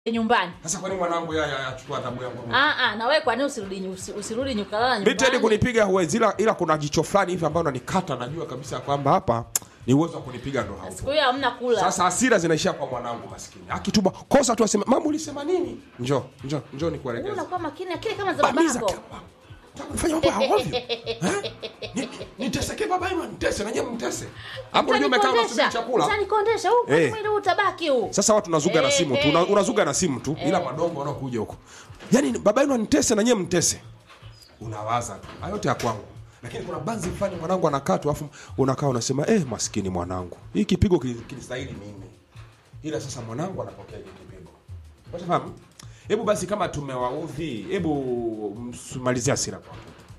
nyumbani Sasa kwa nini mwanangu yeye achukua adhabu yangu? ah ah na wewe kwa nini usirudi nyu- usi- usirudi nyukalala Mimi Teddy nyumbani kunipiga huwezi ila, ila kuna jicho fulani hivi ambao unanikata najua kabisa kwamba hapa ni uwezo wa kunipiga ndo haupo. siku hiyo hamna kula Sasa hasira zinaishia kwa mwanangu maskini. Akituma kosa tu aseme mama ulisema nini? Njoo, njoo, njoo nikuelekeze. unakuwa makini akili kama za Bamiza babako kama. Fanya mambo ya ovyo. Eh? Ni- Niteseke baba yenu nitese na nyinyi mtese. Hapo ndio umekaa unasubiri chakula. Utanikondesha huu Eh. mwili huu utabaki huu Sasa watu unazuga na Eh, simu tu, eh, una- unazuga na simu tu, ila eh. madongo wanaokuja huko. Yaani baba yenu anitese na nyinyi mtese. Unawaza tu. Hayo yote ya kwangu. Lakini kuna banzi fulani mwanangu anakaa tu afu unakaa unasema eh, maskini mwanangu. Hii kipigo kili- kilistahili mimi. Ila sasa mwanangu anapokea hiki kipigo. Unafahamu? Hebu basi kama tumewaudhi, hebu msimalizie hasira kwa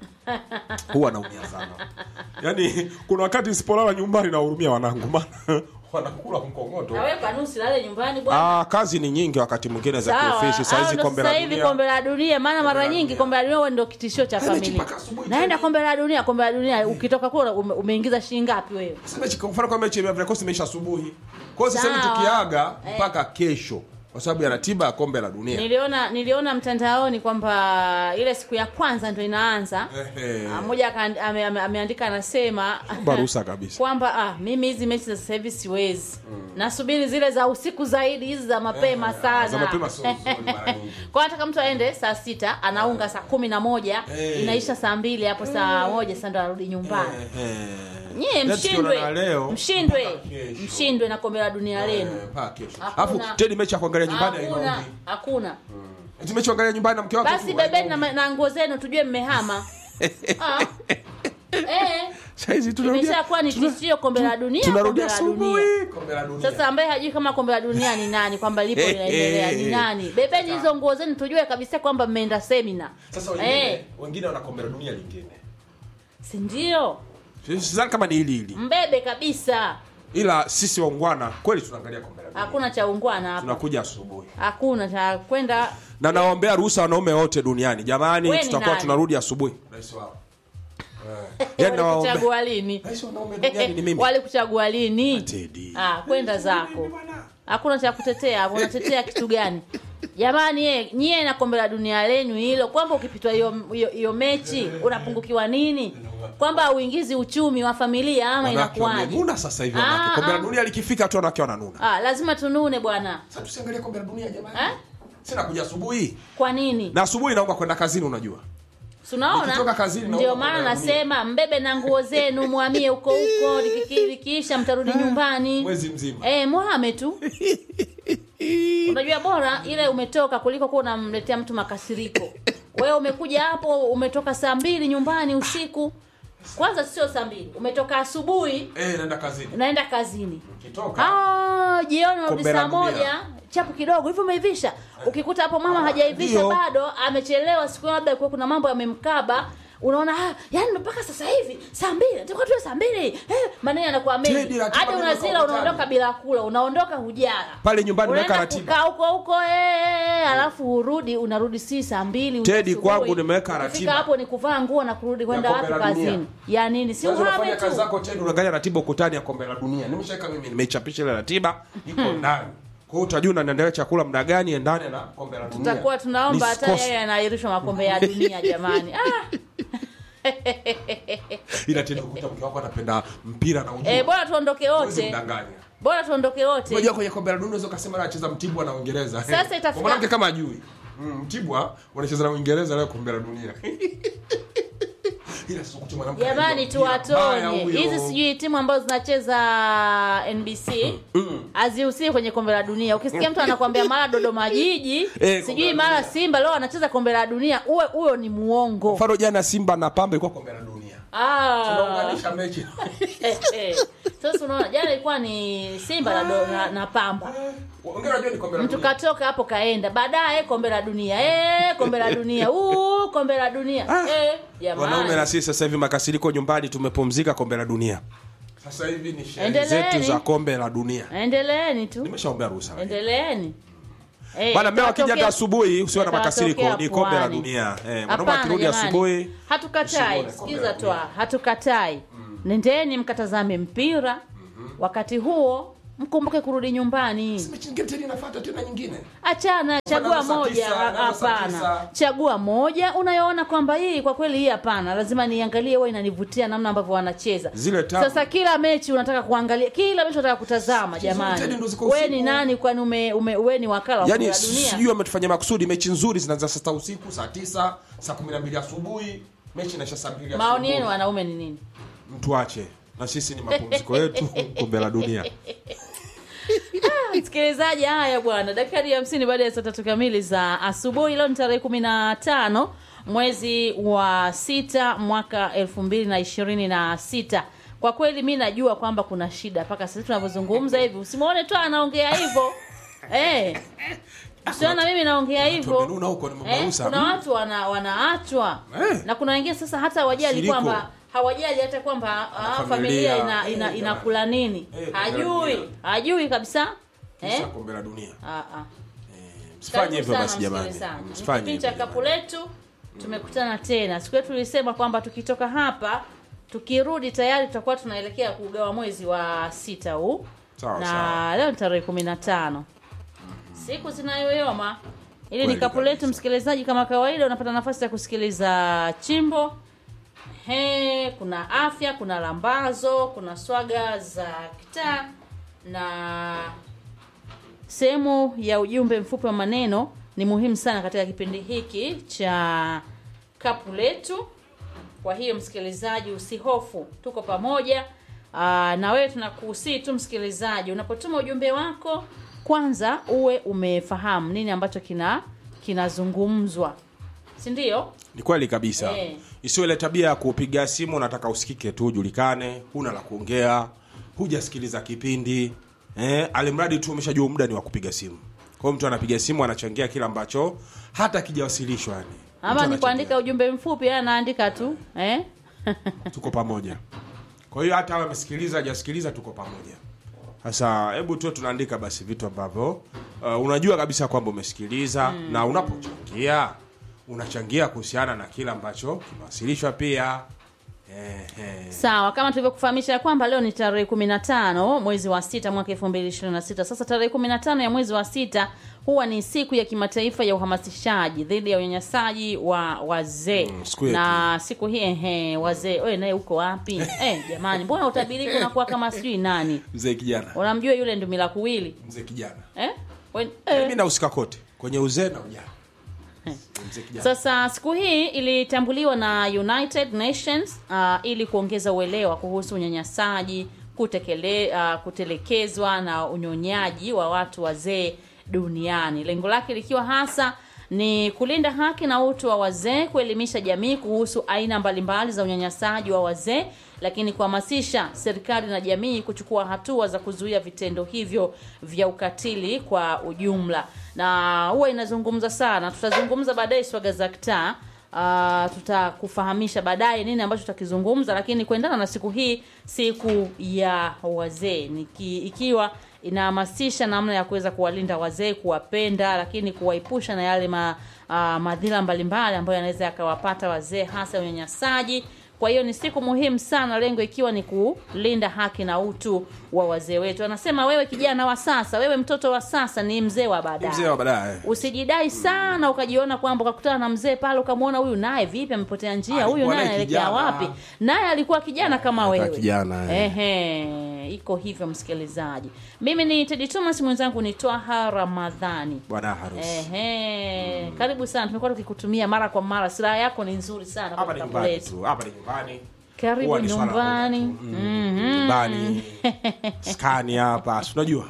huwa naumia sana. Yaani kuna wakati nisipolala nyumbani nahurumia wanangu maana wanakula mkongoto. na wewe kwa nini usilale nyumbani bwana Ah, kazi ni nyingi wakati mwingine za Sawa, kiofisi. Saa hao hizi ndo kombe sasa la hivi dunia. kombe la dunia maana mara la nyingi dunia. kombe la dunia huwa ndio kitishio cha Mechi familia mpaka asubuhi naenda tena. kombe la dunia kombe la dunia ukitoka kule ume, umeingiza shilingi ngapi wewe Sasa mechi kwa mfano kwa mechi ya vikosi imeisha asubuhi. Kwa hiyo sasa hivi Sawa. tukiaga Eh. mpaka kesho kwa sababu ya ratiba ya kombe la dunia. niliona niliona mtandaoni kwamba ile siku ya kwanza ndio inaanza Ehe. Ah, mmoja aka- ame, ame, ameandika anasema Barusa kabisa. kwamba ah, mimi hizi mechi za sasa hivi siwezi nasubiri zile za usiku zaidi hizi za mapema Eh, sana za mapema sio nzuri mara nyingi. kwa nataka mtu aende saa sita anaunga saa kumi na moja Eh. inaisha saa mbili hapo saa moja sasa ndo arudi nyumbani Eh. nyie Leo mshindwe tukiona leo, mshindwe mpaka kesho. mshindwe na kombe la dunia lenu Eh, mpaka kesho. Hakuna. Alafu Teddy mechi ya kuangalia nyumbani hakuna hainaudi. hakuna Eti mechi ya kuangalia nyumbani na mke wako. basi tu, bebeni hainaudi. na, na nguo zenu tujue mmehama ah. eh, Saa hizi tunarudia. imeshakuwa ni tishio kombe la dunia kombe Tunarudia la dunia asubuhi kombe la dunia. sasa ambaye hajui kama kombe la dunia ni nani kwamba lipo Eh, linaendelea eh, ni eh. nani bebeni hizo nguo zenu tujue kabisa kwamba mmeenda semina Sasa wengine eh, wengine wana kombe la dunia lingine. si ndio Sidhani kama ni hili hili. mbebe kabisa Ila sisi waungwana kweli tunaangalia kombe la dunia. hakuna cha ungwana hapa Tunakuja asubuhi. hakuna cha kwenda Na nawaombea ruhusa wanaume wote duniani. Jamani, We ni tutakuwa nani? tunarudi asubuhi. Rais wao. Yaani nawaombea. walikuchagua lini Rais wa wanaume duniani ni mimi. walikuchagua lini Teddy. ah, kwenda zako hakuna cha kutetea hapo unatetea kitu gani jamani ye, nyie na kombe la dunia lenyu hilo kwamba ukipitwa hiyo hiyo- hiyo mechi unapungukiwa nini kwamba uingizi uchumi wa familia ama Wanawake inakuwaje wamenuna sasa hivi Ah, wanawake. Kombe la ah. dunia likifika tu wanawake wananuna. ah, lazima tunune bwana Sasa tusiangalie kombe la dunia jamani. Eh? Sina kuja asubuhi. kwa nini Na asubuhi naomba kwenda kazini unajua. Si unaona Nikitoka kazini naomba ndio maana kombe la dunia. nasema mbebe na nguo zenu mwamie huko huko likiki- likiisha mtarudi nyumbani Mwezi mzima. Eh, mwame tu unajua bora ile umetoka kuliko kuwa unamletea mtu makasiriko wewe umekuja hapo umetoka saa mbili nyumbani usiku kwanza sio saa mbili umetoka asubuhi Eh, naenda kazini. unaenda kazini Ukitoka Ah, jioni unarudi Kombe la saa dunia. moja chapu kidogo hivyo umeivisha ukikuta hapo mama hajaivisha ndio. bado amechelewa siku hiyo labda kuwa kuna mambo yamemkaba unaona ah, yani mpaka sasa hivi saa mbili tulikuwa tuwe saa mbili eh, maneno yanakuwa Teddy, mengi ratiba hadi ndio unazila kwa ukutani. unaondoka bila kula unaondoka hujara Pale nyumbani Unaenda nimeweka ratiba. kukaa huko huko eh, alafu urudi unarudi si saa mbili Teddy, asubuhi. kwangu nimeweka Ukifika ratiba. hapo ni kuvaa nguo na kurudi kwenda kombe wapi la dunia. kazini ya nini si Sasa uhame unafanya kazi tu zako tena unaangalia ratiba ukutani ya kombe la dunia. Nimeshaweka mimi nimeichapisha ile ratiba iko ndani. Kwa hiyo utajua unaendelea chakula muda gani endane na kombe la dunia. tutakuwa tunaomba hata Nisikose. yeye anaahirishwa makombe ya dunia jamani ah. Ila tena ukuta mke wako anapenda mpira na ujua. Eh, bora tuondoke Huwezi wote mdanganya. bora tuondoke wote Unajua kwenye kombe la dunia unaweza kusema leo anacheza Mtibwa na Uingereza. Sasa Kwa itafika- mwanamke kama ajui. Mm, Mtibwa wanacheza na Uingereza leo kombe la dunia. Ila sio kuti mwanamke. jamani anajua mpira. Mbaya tuwatonye huyo. hizi sijui timu ambazo zinacheza nbc hazihusii kwenye kombe la dunia ukisikia mtu anakwambia mara dodoma jiji Eh, kombe sijui la mara dunia. simba leo anacheza kombe la dunia uwe huyo ni muongo Mfano jana Simba na Pamba ilikuwa kombe la dunia. Ah. Tunaunganisha mechi. Eh, eh. sasa unaona jana ilikuwa ni simba na, do, na, na pamba Ongea unajua ni kombe la mtu dunia. katoka hapo kaenda baadaye kombe la dunia eh, kombe la dunia Uu, kombe la dunia eh, Wanaume na jamani sisi sasa hivi makasiriko nyumbani tumepumzika kombe la dunia. Sasa hivi ni sherehe Endeleeni. zetu za kombe la dunia. endeleeni tu Nimeshaombea ruhusa. endeleeni Eh, Bana mmeo akija itatokea- hata asubuhi usiwe na itatokea makasiriko, ni kombe la pwani. dunia. Eh, mwanaume Hapana, akirudi jamani. asubuhi hatukatai usione kombe sikiza la twa hatukatai nendeni mkatazame mpira wakati huo mkumbuke kurudi nyumbani mechi nyingine tena inafuata tena nyingine achana chagua Wanaanza saa moja tisa, ha- wanaanza saa hapana tisa. chagua moja unayoona kwamba hii kwa kweli hii hapana lazima niangalie huwa inanivutia namna ambavyo wanacheza Zile tamu. sasa kila mechi unataka kuangalia kila mechi unataka kutazama tena jamani ndo ziko we usiku. ni nani kwani ume, ume, we ni wakala wa yaani kombe la dunia sijui wametufanyia makusudi mechi nzuri zinaanza saa sita usiku saa tisa saa kumi na mbili asubuhi mechi inaisha saa mbili maoni asubuhi. yenu wanaume ni nini mtuache na sisi ni mapumziko yetu kombe la dunia msikilizaji haya bwana dakikari hamsini baada ya saa tatu kamili za asubuhi leo ni tarehe kumi na tano mwezi wa sita mwaka elfu mbili na ishirini na sita kwa kweli mi najua kwamba kuna shida mpaka sasa tunavyozungumza hivi usimwone tu anaongea hivyo eh usiona mimi naongea hivyo wamenuna huko, ni eh, mamausa. kuna Mm. watu wana, wanaachwa Eh. na kuna wengine sasa hata hawajali Shiriko. kwamba hawajali hata kwamba ah, familia. familia ina, ina, Eh, inakula nini Eh, hajui dunia. hajui kabisa Kisha eh? kombe la dunia Ah, ah. msifanye Karibu hivyo sana basi jamani msikilizaji. Ni msifanye kipindi cha hivyo kapu jamani. letu tumekutana tena siku yetu tulisema kwamba tukitoka hapa tukirudi tayari tutakuwa tunaelekea kugawa mwezi wa sita huu Sawa, na sawa. leo ni tarehe kumi na tano siku zinayoyoma ili ni Kweli kapu letu kabisa. msikilizaji kama kawaida unapata nafasi ya kusikiliza chimbo He, kuna afya kuna lambazo kuna swaga za kitaa na sehemu ya ujumbe mfupi wa maneno ni muhimu sana katika kipindi hiki cha kapu letu kwa hiyo msikilizaji usihofu tuko pamoja Aa, na wewe tunakuhusii tu msikilizaji unapotuma ujumbe wako kwanza uwe umefahamu nini ambacho kina kinazungumzwa si ndio ni kweli kabisa Eh. isiwe ile tabia ya kupiga simu unataka usikike tu ujulikane huna la kuongea hujasikiliza kipindi eh, alimradi tu umeshajua muda ni wa kupiga simu kwa hiyo mtu anapiga simu anachangia kile ambacho hata kijawasilishwa yani Mtu ama ni anachangia. kuandika ujumbe mfupi yeye anaandika tu eh? tuko pamoja kwa hiyo hata awe amesikiliza hajasikiliza tuko pamoja sasa hebu tu tunaandika basi vitu ambavyo uh, unajua kabisa kwamba umesikiliza mm. na unapochangia unachangia kuhusiana na kile ambacho kimewasilishwa pia eh, eh. sawa kama tulivyokufahamisha ya kwamba leo ni tarehe kumi na tano mwezi wa sita mwaka elfu mbili ishirini na sita sasa tarehe kumi na tano ya mwezi wa sita huwa ni siku ya kimataifa ya uhamasishaji dhidi ya unyanyasaji wa wazee Mm, siku yetu. na siku hii ehe wazee wewe naye uko wapi eh, jamani mbona utabiriki unakuwa kama sijui nani mzee kijana unamjua yule ndumila kuwili mzee kijana eh? Wen, eh. eh. mi nahusika kote kwenye uzee na ujana mzee kijana Sasa siku hii ilitambuliwa na United Nations uh, ili kuongeza uelewa kuhusu unyanyasaji, kutekele, uh, kutelekezwa na unyonyaji wa watu wazee duniani. Lengo lake likiwa hasa ni kulinda haki na utu wa wazee, kuelimisha jamii kuhusu aina mbalimbali za unyanyasaji wa wazee, lakini kuhamasisha serikali na jamii kuchukua hatua za kuzuia vitendo hivyo vya ukatili kwa ujumla. Na huwa inazungumza sana, tutazungumza baadaye swaga za kitaa. Uh, tutakufahamisha baadaye nini ambacho tutakizungumza, lakini kuendana na siku hii, siku ya wazee, niki- ikiwa inahamasisha namna ya kuweza kuwalinda wazee, kuwapenda, lakini kuwaepusha na yale ma, uh, madhila mbalimbali ambayo yanaweza yakawapata wazee, hasa unyanyasaji. Kwa hiyo ni siku muhimu sana, lengo ikiwa ni kulinda haki na utu wa wazee wetu. Anasema wewe kijana wa sasa, wewe mtoto wa sasa ni mzee wa baadaye. mzee wa baadaye Usijidai sana ukajiona kwamba ukakutana na mzee pale ukamwona huyu naye vipi amepotea njia, Alikuwa huyu naye naye anaelekea kijana. wapi? Naye alikuwa kijana kama Alikuwa wewe. kijana, eh. Ehe, iko hivyo msikilizaji. Mimi ni Teddy Thomas, mwenzangu ni Twaha Ramadhani. bwana harusi Ehe, karibu sana. Tumekuwa tukikutumia mara kwa mara. Silaha yako ni nzuri sana hapa kwa ni kitabu nyumbani letu. tu hapa ni nyumbani Karibu Huwa ni swala nyumbani. moja tu. Mm, Mhm. nyumbani skani hapa si unajua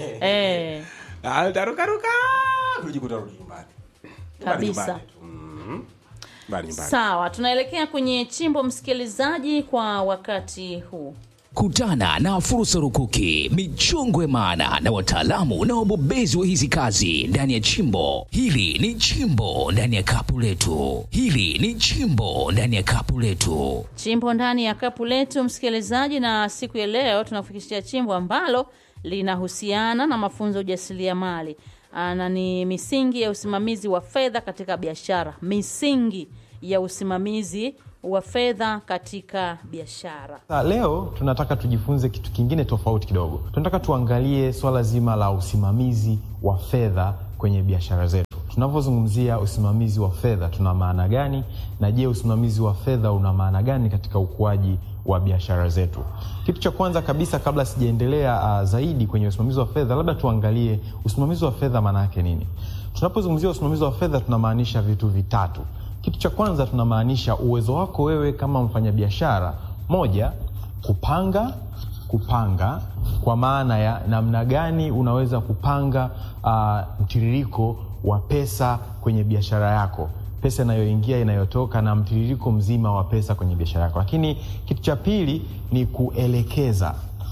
Eh, Ah, tarukaruka kujikuta rudi nyumbani Nyumbani, Kabisa. nyumbani tu. Mhm. Nyumbani, nyumbani. sawa, tunaelekea kwenye chimbo msikilizaji kwa wakati huu. Kutana na fursa rukuki, michongo ya maana na wataalamu na wabobezi wa hizi kazi ndani ya chimbo. Hili ni chimbo ndani ya kapu letu. Hili ni chimbo ndani ya kapu letu. chimbo ndani ya kapu letu msikilizaji, na siku ya leo tunakufikishia chimbo ambalo linahusiana na mafunzo ya ujasiriamali Ah, na ni misingi ya usimamizi wa fedha katika biashara, misingi ya usimamizi wa fedha katika biashara. Sasa leo tunataka tujifunze kitu kingine tofauti kidogo. Tunataka tuangalie swala zima la usimamizi wa fedha kwenye biashara zetu. Tunavyozungumzia usimamizi wa fedha tuna maana gani, na je, usimamizi wa fedha una maana gani katika ukuaji wa biashara zetu? Kitu cha kwanza kabisa, kabla sijaendelea uh, zaidi kwenye usimamizi wa fedha, labda tuangalie usimamizi wa fedha maana yake nini. Tunapozungumzia usimamizi wa fedha tunamaanisha vitu vitatu. Kitu cha kwanza tunamaanisha uwezo wako wewe kama mfanyabiashara, moja, kupanga kupanga kwa maana ya namna gani unaweza kupanga uh, mtiririko wa pesa kwenye biashara yako pesa inayoingia inayotoka na mtiririko mzima wa pesa kwenye biashara yako lakini kitu cha pili ni kuelekeza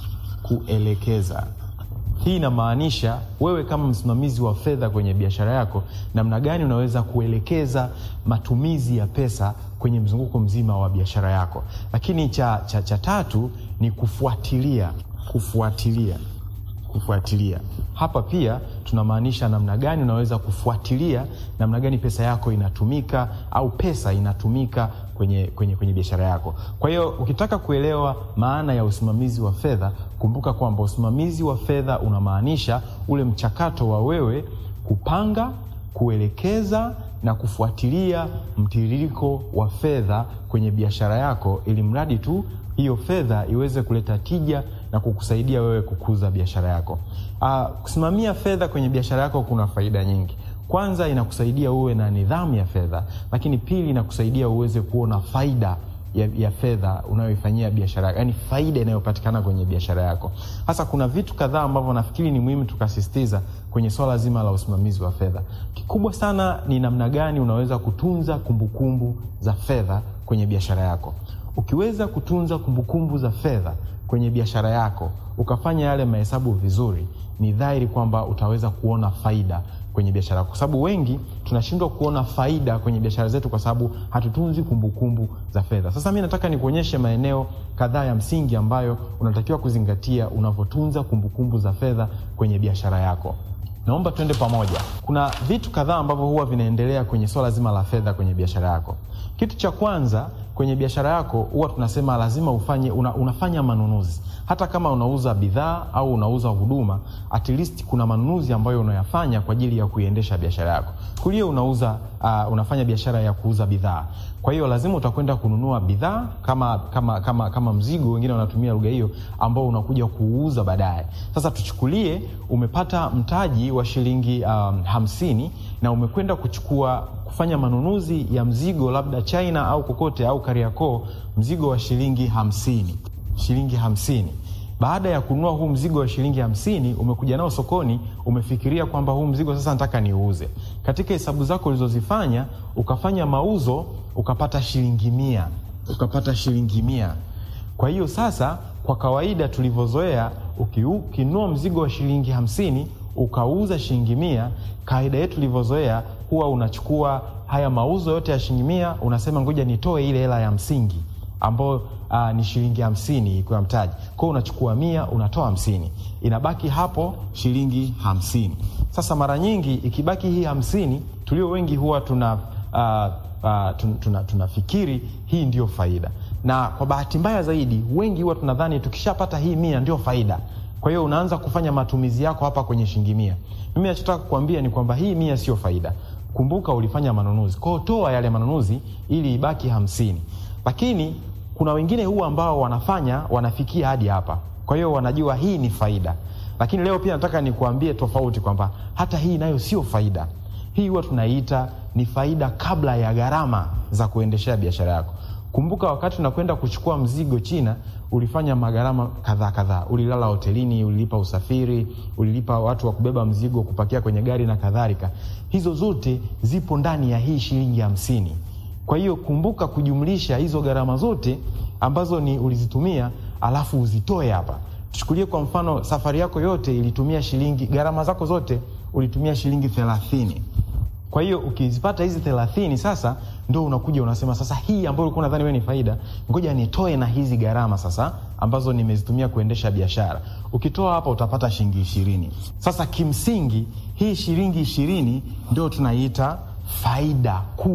kuelekeza hii inamaanisha wewe kama msimamizi wa fedha kwenye biashara yako namna gani unaweza kuelekeza matumizi ya pesa kwenye mzunguko mzima wa biashara yako lakini cha, cha, cha tatu ni kufuatilia kufuatilia kufuatilia hapa pia tunamaanisha namna gani unaweza kufuatilia namna gani pesa yako inatumika au pesa inatumika kwenye, kwenye, kwenye biashara yako kwa hiyo ukitaka kuelewa maana ya usimamizi wa fedha kumbuka kwamba usimamizi wa fedha unamaanisha ule mchakato wa wewe kupanga kuelekeza na kufuatilia mtiririko wa fedha kwenye biashara yako ili mradi tu hiyo fedha iweze kuleta tija na kukusaidia wewe kukuza biashara yako. Uh, kusimamia fedha kwenye biashara yako kuna faida nyingi. Kwanza inakusaidia uwe na nidhamu ya fedha, lakini pili inakusaidia uweze kuona faida ya, ya fedha unayoifanyia biashara yako, yani faida inayopatikana kwenye biashara yako. Hasa kuna vitu kadhaa ambavyo nafikiri ni muhimu tukasisitiza kwenye swala zima la usimamizi wa fedha. Kikubwa sana ni namna gani unaweza kutunza kumbukumbu kumbu za fedha kwenye biashara yako. Ukiweza kutunza kumbukumbu za fedha kwenye biashara yako ukafanya yale mahesabu vizuri, ni dhahiri kwamba utaweza kuona faida kwenye biashara yako, kwa sababu wengi tunashindwa kuona faida kwenye biashara zetu kwa sababu hatutunzi kumbukumbu za fedha. Sasa mi nataka nikuonyeshe maeneo kadhaa ya msingi ambayo unatakiwa kuzingatia unavyotunza kumbukumbu za fedha kwenye biashara yako. Naomba tuende pamoja. Kuna vitu kadhaa ambavyo huwa vinaendelea kwenye swala zima la fedha kwenye biashara yako. Kitu cha kwanza kwenye biashara yako huwa tunasema lazima ufanye una, unafanya manunuzi hata kama unauza bidhaa au unauza huduma at least kuna manunuzi ambayo unayafanya kwa ajili ya kuiendesha biashara yako kulia unauza uh, unafanya biashara ya kuuza bidhaa kwa hiyo lazima utakwenda kununua bidhaa kama, kama, kama, kama mzigo wengine wanatumia lugha hiyo ambao unakuja kuuza baadaye sasa tuchukulie umepata mtaji wa shilingi um, hamsini na umekwenda kuchukua kufanya manunuzi ya mzigo labda china au kokote au kariakoo mzigo wa shilingi hamsini shilingi hamsini baada ya kununua huu mzigo wa shilingi hamsini umekuja nao sokoni umefikiria kwamba huu mzigo sasa nataka niuze katika hesabu zako ulizozifanya ukafanya mauzo ukapata shilingi mia ukapata shilingi mia kwa hiyo sasa kwa kawaida tulivyozoea ukinunua mzigo wa shilingi hamsini ukauza shilingi mia kawaida yetu tulivyozoea huwa unachukua haya mauzo yote ya shilingi mia unasema ngoja nitoe ile hela ya msingi ambayo uh, ni shilingi hamsini ikiwa mtaji kwao unachukua mia unatoa hamsini inabaki hapo shilingi hamsini sasa mara nyingi ikibaki hii hamsini tulio wengi huwa tuna uh, uh, tun, tuna, tunafikiri hii ndio faida na kwa bahati mbaya zaidi wengi huwa tunadhani tukishapata hii mia ndio faida kwa hiyo unaanza kufanya matumizi yako hapa kwenye shilingi mia mimi nachotaka kukwambia ni kwamba hii mia sio faida kumbuka ulifanya manunuzi kwao toa yale manunuzi ili ibaki hamsini lakini kuna wengine huwa ambao wanafanya wanafikia hadi hapa kwa hiyo wanajua hii ni faida lakini leo pia nataka nikuambie tofauti kwamba hata hii nayo sio faida hii huwa tunaiita ni faida kabla ya gharama za kuendeshea biashara yako kumbuka wakati unakwenda kuchukua mzigo china ulifanya magharama kadhaa kadhaa ulilala hotelini ulilipa usafiri ulilipa watu wa kubeba mzigo kupakia kwenye gari na kadhalika hizo zote zipo ndani ya hii shilingi hamsini kwa hiyo kumbuka kujumlisha hizo gharama zote ambazo ni ulizitumia alafu uzitoe hapa tuchukulie kwa mfano safari yako yote ilitumia shilingi gharama zako zote ulitumia shilingi thelathini kwa hiyo ukizipata hizi thelathini sasa ndo unakuja unasema sasa hii ambayo ulikuwa nadhani wewe ni faida ngoja nitoe na hizi gharama sasa ambazo nimezitumia kuendesha biashara ukitoa hapa utapata shilingi ishirini sasa kimsingi hii shilingi ishirini ndio tunaiita faida kuu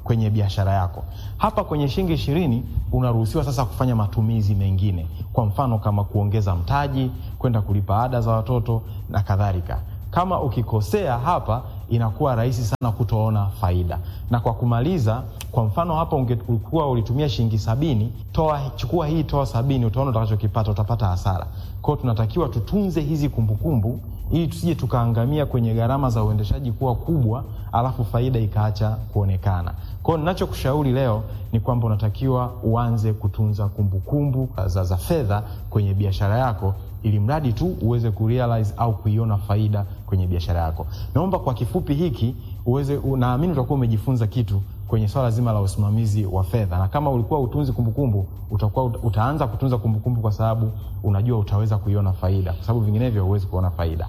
kwenye biashara yako. Hapa kwenye shilingi ishirini unaruhusiwa sasa kufanya matumizi mengine, kwa mfano kama kuongeza mtaji, kwenda kulipa ada za watoto na kadhalika. Kama ukikosea hapa, inakuwa rahisi sana kutoona faida. Na kwa kumaliza, kwa mfano hapa ungekuwa ulitumia shilingi sabini, toa chukua hii, toa sabini, utaona utakachokipata, utapata hasara. Kwa hiyo tunatakiwa tutunze hizi kumbukumbu ili tusije tukaangamia kwenye gharama za uendeshaji kuwa kubwa, alafu faida ikaacha kuonekana. Kwa hiyo ninachokushauri leo ni kwamba unatakiwa uanze kutunza kumbukumbu za, za fedha kwenye biashara yako ili mradi tu uweze kurealize au kuiona faida kwenye biashara yako. Naomba kwa kifupi hiki uweze, naamini utakuwa umejifunza kitu kwenye swala zima la usimamizi wa fedha, na kama ulikuwa utunzi kumbukumbu, utakuwa utaanza kutunza kumbukumbu kwa sababu unajua utaweza kuiona faida, kwa sababu vinginevyo huwezi kuona faida.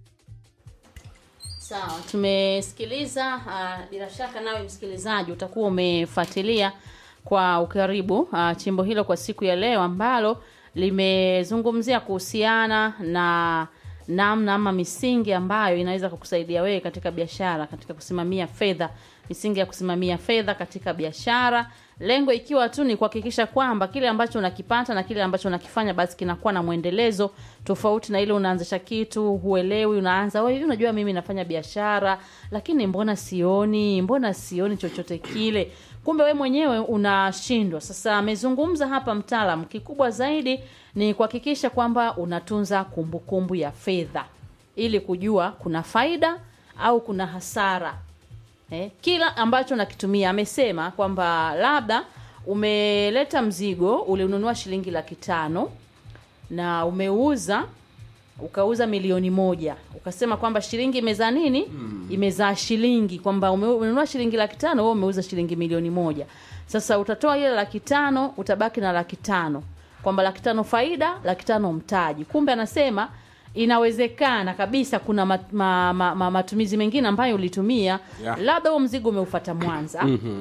Sawa, tumesikiliza. Uh, bila shaka nawe msikilizaji utakuwa umefuatilia kwa ukaribu uh, chimbo hilo kwa siku ya leo ambalo limezungumzia kuhusiana na namna ama misingi ambayo inaweza kukusaidia wewe katika biashara, katika kusimamia fedha, misingi ya kusimamia fedha katika biashara, lengo ikiwa tu ni kuhakikisha kwamba kile ambacho unakipata na kile ambacho unakifanya basi kinakuwa na mwendelezo tofauti na ile unaanzisha kitu huelewi, unaanza wewe, unajua mimi nafanya biashara, lakini mbona sioni, mbona sioni chochote kile kumbe we mwenyewe unashindwa. Sasa amezungumza hapa mtaalam, kikubwa zaidi ni kuhakikisha kwamba unatunza kumbukumbu kumbu ya fedha ili kujua kuna faida au kuna hasara eh, kila ambacho nakitumia. Amesema kwamba labda umeleta mzigo ulinunua shilingi laki tano na umeuza ukauza milioni moja ukasema kwamba shilingi imezaa nini hmm. imezaa shilingi kwamba umenunua shilingi laki tano wewe umeuza shilingi milioni moja sasa utatoa ile laki tano utabaki na laki tano kwamba laki tano faida laki tano mtaji kumbe anasema inawezekana kabisa kuna mat, ma, ma, ma, matumizi mengine ambayo ulitumia Yeah. labda huo mzigo umeufata mwanza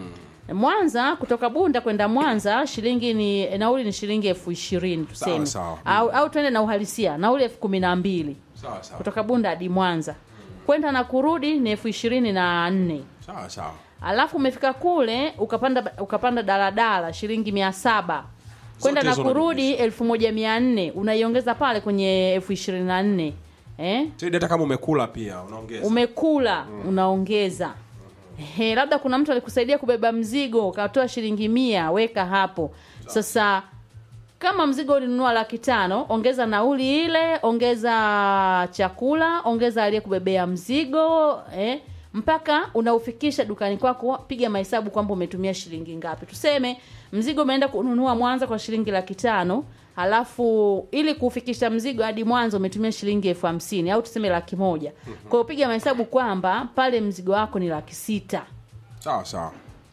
Mwanza kutoka Bunda kwenda Mwanza shilingi ni nauli ni shilingi elfu ishirini tuseme, sawa. au, au twende na uhalisia nauli elfu kumi na mbili sawa sawa kutoka Bunda hadi Mwanza kwenda na kurudi ni elfu ishirini na nne sawa sawa alafu umefika kule ukapanda ukapanda daladala shilingi mia saba kwenda Zote na hizo kurudi elfu moja mia nne unaiongeza pale kwenye elfu ishirini na nne eh? Tedi, hata kama umekula pia unaongeza umekula unaongeza He, labda kuna mtu alikusaidia kubeba mzigo ukatoa shilingi mia weka hapo sasa kama mzigo ulinunua laki tano ongeza nauli ile ongeza chakula ongeza aliyekubebea mzigo eh, mpaka unaufikisha dukani kwako piga mahesabu kwamba umetumia shilingi ngapi tuseme mzigo umeenda kununua mwanza kwa shilingi laki tano halafu ili kufikisha mzigo hadi mwanza umetumia shilingi elfu hamsini au tuseme laki moja kwa hiyo piga mahesabu kwamba pale mzigo wako ni laki sita sawa sawa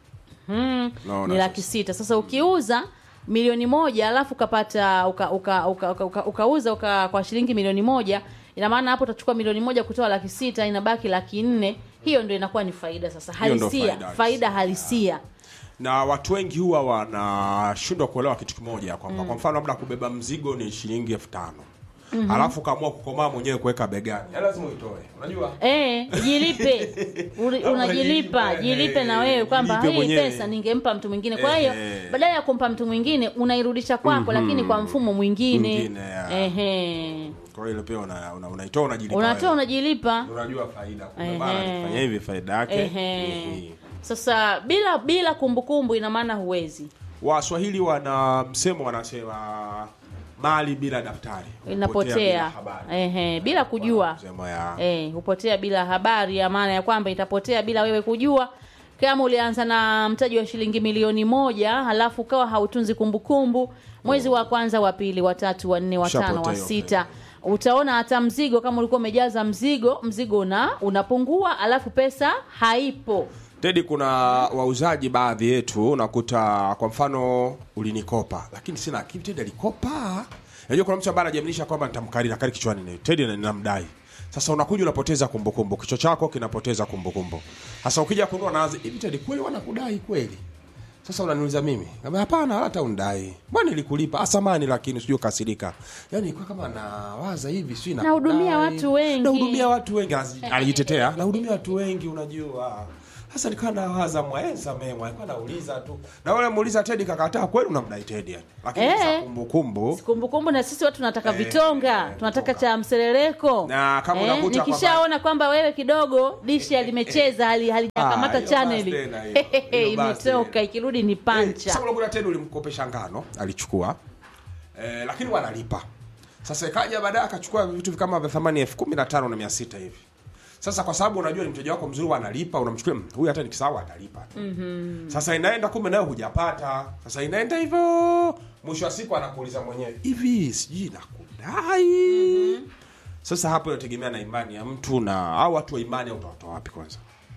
mm, Naona ni laki sasa. sita sasa ukiuza milioni moja alafu ukapata uka, uka, uka, uka, uka, ukauza uka, kwa shilingi milioni moja ina maana hapo utachukua milioni moja kutoa laki sita inabaki laki nne hiyo ndio inakuwa ni faida sasa Hiyo ndo halisia faida faida halisia na watu wengi huwa wanashindwa kuelewa kitu kimoja kwamba kwa mfano labda kubeba mzigo ni shilingi elfu tano alafu ukaamua kukomaa mwenyewe kuweka begani Ya lazima uitoe unajua Eh, jilipe Uli- Kama unajilipa unajilipa, jilipe na wewe kwamba jilipe hii mwenyewe. pesa ningempa mtu mwingine kwa hiyo Eh. badala ya kumpa mtu mwingine unairudisha kwako lakini kwa mfumo mwingine Mwingine, ya. Ehe. kwa hiyo ile pia una- una- unaitoa unajilipa unatoa wewe. unajilipa unajua faida Ehe. kumbe bana nikifanya hivi faida yake Ehe. ni hii. sasa bila bila kumbukumbu ina maana huwezi waswahili wana msemo wanasema mali bila daftari hupotea bila inapotea habari. Ehe, bila kujua Msemo ya eh, hupotea bila habari ya maana ya kwamba itapotea bila wewe kujua kama ulianza na mtaji wa shilingi milioni moja halafu ukawa hautunzi kumbukumbu mwezi wa kwanza wa pili wa tatu wa nne wa tano Ushapotea wa hiyo sita utaona hata mzigo kama ulikuwa umejaza mzigo mzigo una unapungua alafu pesa haipo Tedi, kuna wauzaji baadhi yetu unakuta kwa mfano ulinikopa, lakini sina akili. Tedi alikopa. Unajua kuna mtu ambaye anajamilisha kwamba nitamkari na kari kichwani ni Tedi na ninamdai. Sasa unakuja unapoteza kumbukumbu, kichwa chako kinapoteza kumbukumbu. Sasa ukija kununua naanza hivi, Tedi kweli wanakudai kweli? sasa unaniuliza mimi Ngambia, hapana wala hata undai mbona nilikulipa asamani lakini sijui kasirika yani kwa kama nawaza hivi sijui Nahudumia nakudai. watu wengi. nahudumia watu wengi Anazi- alijitetea nahudumia watu wengi unajua sasa nikawa nawaza mwae samee mwae kwa nauliza tu na wale muuliza Tedi kakataa kweli unamdai Tedi yani lakini Eh. sasa kumbukumbu kumbukumbu na sisi watu tunataka Eh, vitonga eh, tunataka vitonga. cha mseleleko Na kama unakuta nikishaona kwamba wewe kidogo dishi alimecheza hali halijakamata Ah, hiyo chaneli basi tena hiyo. Hiyo basi. imetoka ikirudi ni Eh, pancha sasa unakuta Tedi ulimkopesha ngano alichukua eh, lakini wanalipa sasa ikaja baadaye akachukua vitu kama vya thamani elfu kumi na tano na mia sita hivi sasa kwa sababu unajua ni mteja wako mzuri wanalipa unamchukulia "Mm, huyu hata nikisahau atalipa tu mm-hmm. sasa inaenda kumbe nayo hujapata sasa inaenda hivyo mwisho wa siku anakuuliza mwenyewe hivi sijui nakudai mm-hmm. sasa hapo inategemea na imani ya mtu na au watu wa imani au utawatoa wapi kwanza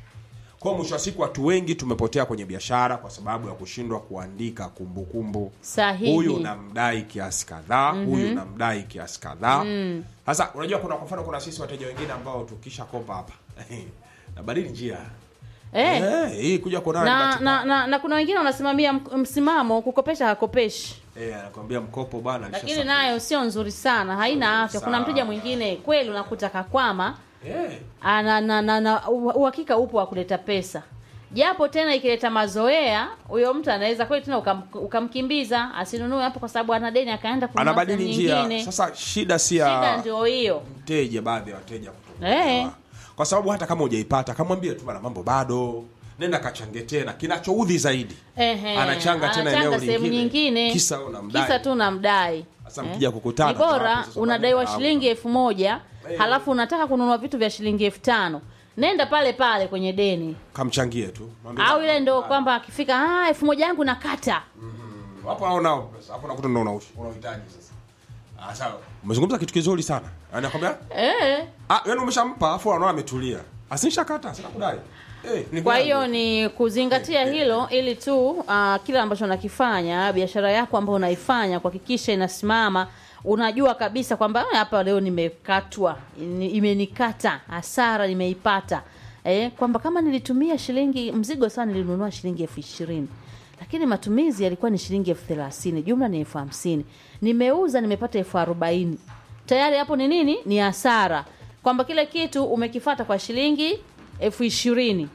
kwa hiyo mwisho wa siku watu wengi tumepotea kwenye biashara kwa sababu ya kushindwa kuandika kumbukumbu Sahihi. huyu namdai kiasi kadhaa huyu namdai kiasi kadhaa sasa unajua kuna kwa mfano kuna sisi wateja wengine ambao tukisha kopa hapa nabadili njia eh. Eh, hii kuja kuonana na, katika- na, na, na kuna wengine wanasimamia m- msimamo kukopesha hakopeshi eh, anakwambia mkopo bwana lakini alishasafiri. nayo sio nzuri sana haina afya kuna Sawa. mteja mwingine kweli unakuta kakwama eh, ana na, na, na u- uhakika upo wa kuleta pesa japo tena ikileta mazoea huyo mtu anaweza kweli tena ukam, ukamkimbiza asinunue hapo kwa sababu ana deni akaenda kununua anabadili sehemu njia nyingine sasa shida si shida ya ndio hiyo mteja baadhi ya wateja kutoka Eh. kwa sababu hata kama hujaipata kamwambie tu bana mambo bado nenda kachange tena kinachoudhi zaidi Ehe, anachanga tena anachanga eneo sehemu lingine. nyingine Kisa unamdai. kisa tu unamdai Sasa mkija kukutana, ni bora hapo sasa unadaiwa baadaye, shilingi elfu moja Eh. halafu unataka kununua vitu vya shilingi elfu tano nenda pale pale kwenye deni kamchangie tu Mwambie au bana, ile ndo bana. kwamba akifika "Ah, elfu moja yangu nakata hapo hao nao pesa hapo nakuta ndo una- unahitaji sasa ah sawa umezungumza kitu kizuri sana anakwambia eh. ah yani umeshampa afu anaona ametulia asinisha sina kudai eh ni kwa vyangu. hiyo ni kuzingatia hilo ili tu uh, kile ambacho unakifanya biashara yako ambayo unaifanya kuhakikisha inasimama unajua kabisa kwamba "Ah, hapa leo nimekatwa ni- imenikata hasara nimeipata eh, kwamba kama nilitumia shilingi mzigo sana nilinunua shilingi elfu ishirini lakini matumizi yalikuwa ni shilingi elfu thelathini jumla ni elfu hamsini nimeuza nimepata elfu arobaini tayari hapo ni nini ni hasara kwamba kile kitu umekifata kwa shilingi elfu ishirini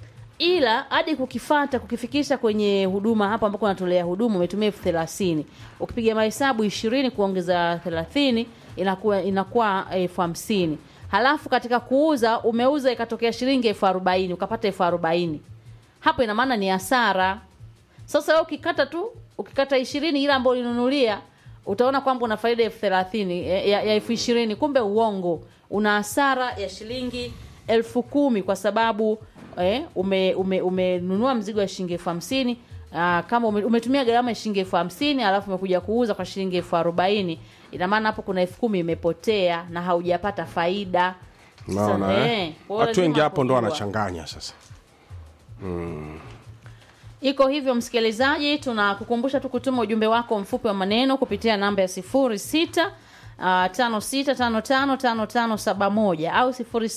ila hadi kukifata kukifikisha kwenye huduma hapo ambako unatolea huduma umetumia elfu thelathini ukipiga mahesabu ishirini kuongeza thelathini inakuwa inakuwa elfu hamsini halafu katika kuuza umeuza ikatokea shilingi elfu arobaini ukapata elfu arobaini hapo ina maana ni hasara sasa wewe ukikata tu ukikata ishirini ile ambayo ulinunulia utaona kwamba una faida elfu thelathini eh, ya ya elfu ishirini kumbe uongo una hasara ya shilingi elfu kumi kwa sababu eh, ume, ume, umenunua mzigo wa shilingi elfu hamsini Aa, kama ume, umetumia gharama ya shilingi elfu hamsini alafu umekuja kuuza kwa shilingi elfu arobaini ina maana hapo kuna elfu kumi imepotea na haujapata faida Unaona, Sasa, eh? eh, kwa hiyo watu wengi lazima hapo ndo kujua. wanachanganya sasa iko hivyo msikilizaji tunakukumbusha tu kutuma ujumbe wako mfupi wa maneno kupitia namba ya 06 uh, 56555571 au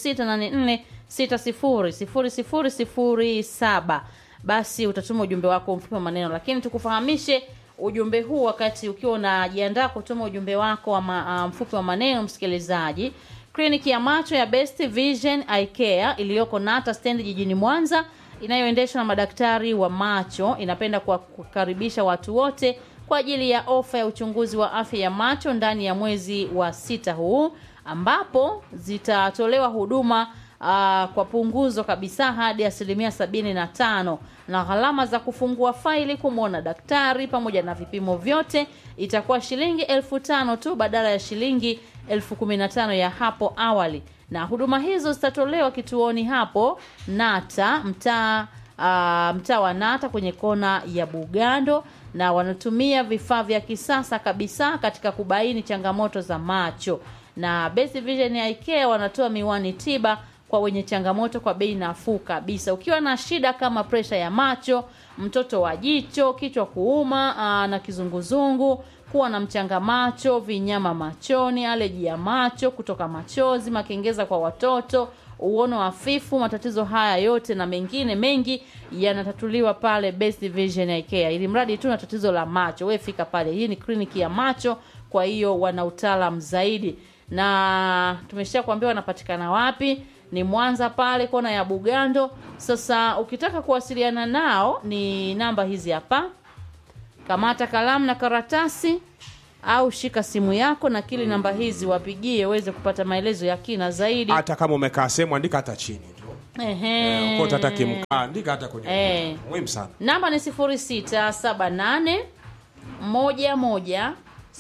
0684600007 basi utatuma ujumbe wako mfupi wa maneno lakini tukufahamishe ujumbe huu wakati ukiwa unajiandaa kutuma ujumbe wako wa ma, uh, mfupi wa maneno msikilizaji kliniki ya macho ya best vision eye care iliyoko nata stendi jijini mwanza inayoendeshwa na madaktari wa macho inapenda kuwa- kukaribisha watu wote kwa ajili ya ofa ya uchunguzi wa afya ya macho ndani ya mwezi wa sita huu ambapo zitatolewa huduma uh, kwa punguzo kabisa hadi asilimia sabini na tano na gharama za kufungua faili kumwona daktari pamoja na vipimo vyote itakuwa shilingi elfu tano tu badala ya shilingi elfu kumi na tano ya hapo awali na huduma hizo zitatolewa kituoni hapo nata mtaa uh, mtaa wa nata kwenye kona ya bugando na wanatumia vifaa vya kisasa kabisa katika kubaini changamoto za macho na Best Vision Eye Care wanatoa miwani tiba kwa wenye changamoto kwa bei nafuu kabisa ukiwa na shida kama presha ya macho mtoto wa jicho kichwa kuuma aa, na kizunguzungu kuwa na mchanga macho vinyama machoni aleji ya macho kutoka machozi makengeza kwa watoto uono hafifu matatizo haya yote na mengine mengi yanatatuliwa pale Best Vision Eye Care ili mradi tu na tatizo la macho we fika pale hii ni kliniki ya macho kwa hiyo wana utaalam zaidi na tumesha kuambia wanapatikana wapi ni mwanza pale kona ya bugando sasa ukitaka kuwasiliana nao ni namba hizi hapa kamata kalamu na karatasi au shika simu yako na kili namba hizi wapigie uweze kupata maelezo ya kina zaidi hata kama umekaa sehemu andika hata chini tu Ehe. kote hata kimkaa andika hata kwenye Eh. muhimu sana namba ni 0678 11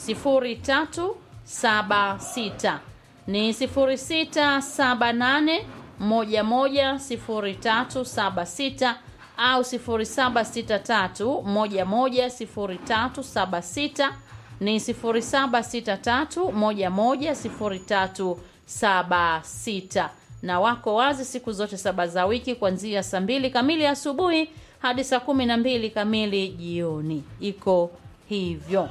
0376 ni 0678 11 0376 au 0763 11 0376 ni 0763 11 0376 na wako wazi siku zote saba za wiki kuanzia saa mbili kamili asubuhi hadi saa kumi na mbili kamili jioni iko hivyo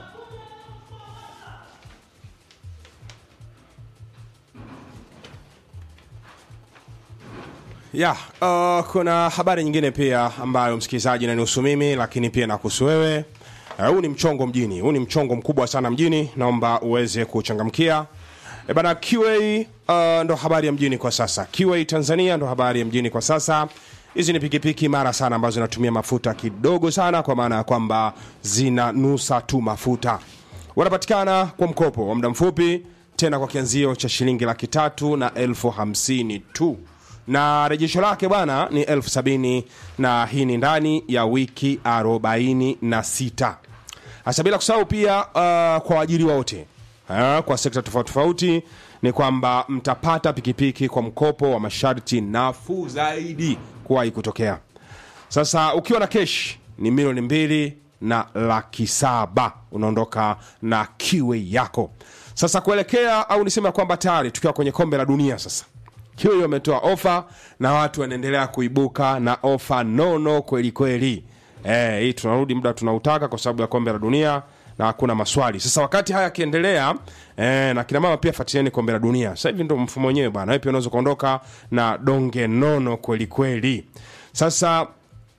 ya uh, kuna habari nyingine pia ambayo msikilizaji nanihusu mimi lakini pia nakuhusu wewe Eh, huu ni mchongo mjini huu ni mchongo mkubwa sana mjini naomba uweze kuchangamkia e bana qa uh, ndo habari ya mjini kwa sasa qa tanzania ndo habari ya mjini kwa sasa hizi ni pikipiki imara sana ambazo zinatumia mafuta kidogo sana kwa maana ya kwamba zinanusa tu mafuta wanapatikana kwa mkopo wa muda mfupi tena kwa kianzio cha shilingi laki tatu na elfu hamsini tu na rejesho lake bwana ni elfu sabini na hii ni ndani ya wiki arobaini na sita hasa bila kusahau pia uh, kwa waajiriwa wote uh, kwa sekta tofauti tofauti ni kwamba mtapata pikipiki kwa mkopo wa masharti nafuu zaidi kuwahi kutokea sasa ukiwa na kesh ni milioni mbili na laki saba unaondoka na kiwe yako sasa kuelekea au niseme kwamba tayari tukiwa kwenye kombe la dunia sasa kiwe hiyo ametoa ofa na watu wanaendelea kuibuka na ofa nono kweli kweli eh, hii tunarudi muda tunautaka kwa sababu ya kombe la dunia na hakuna maswali sasa wakati haya yakiendelea eh, na kina mama pia fuatilieni kombe la dunia sasa hivi ndo mfumo wenyewe bana wewe pia unaweza kuondoka na donge nono kweli kweli sasa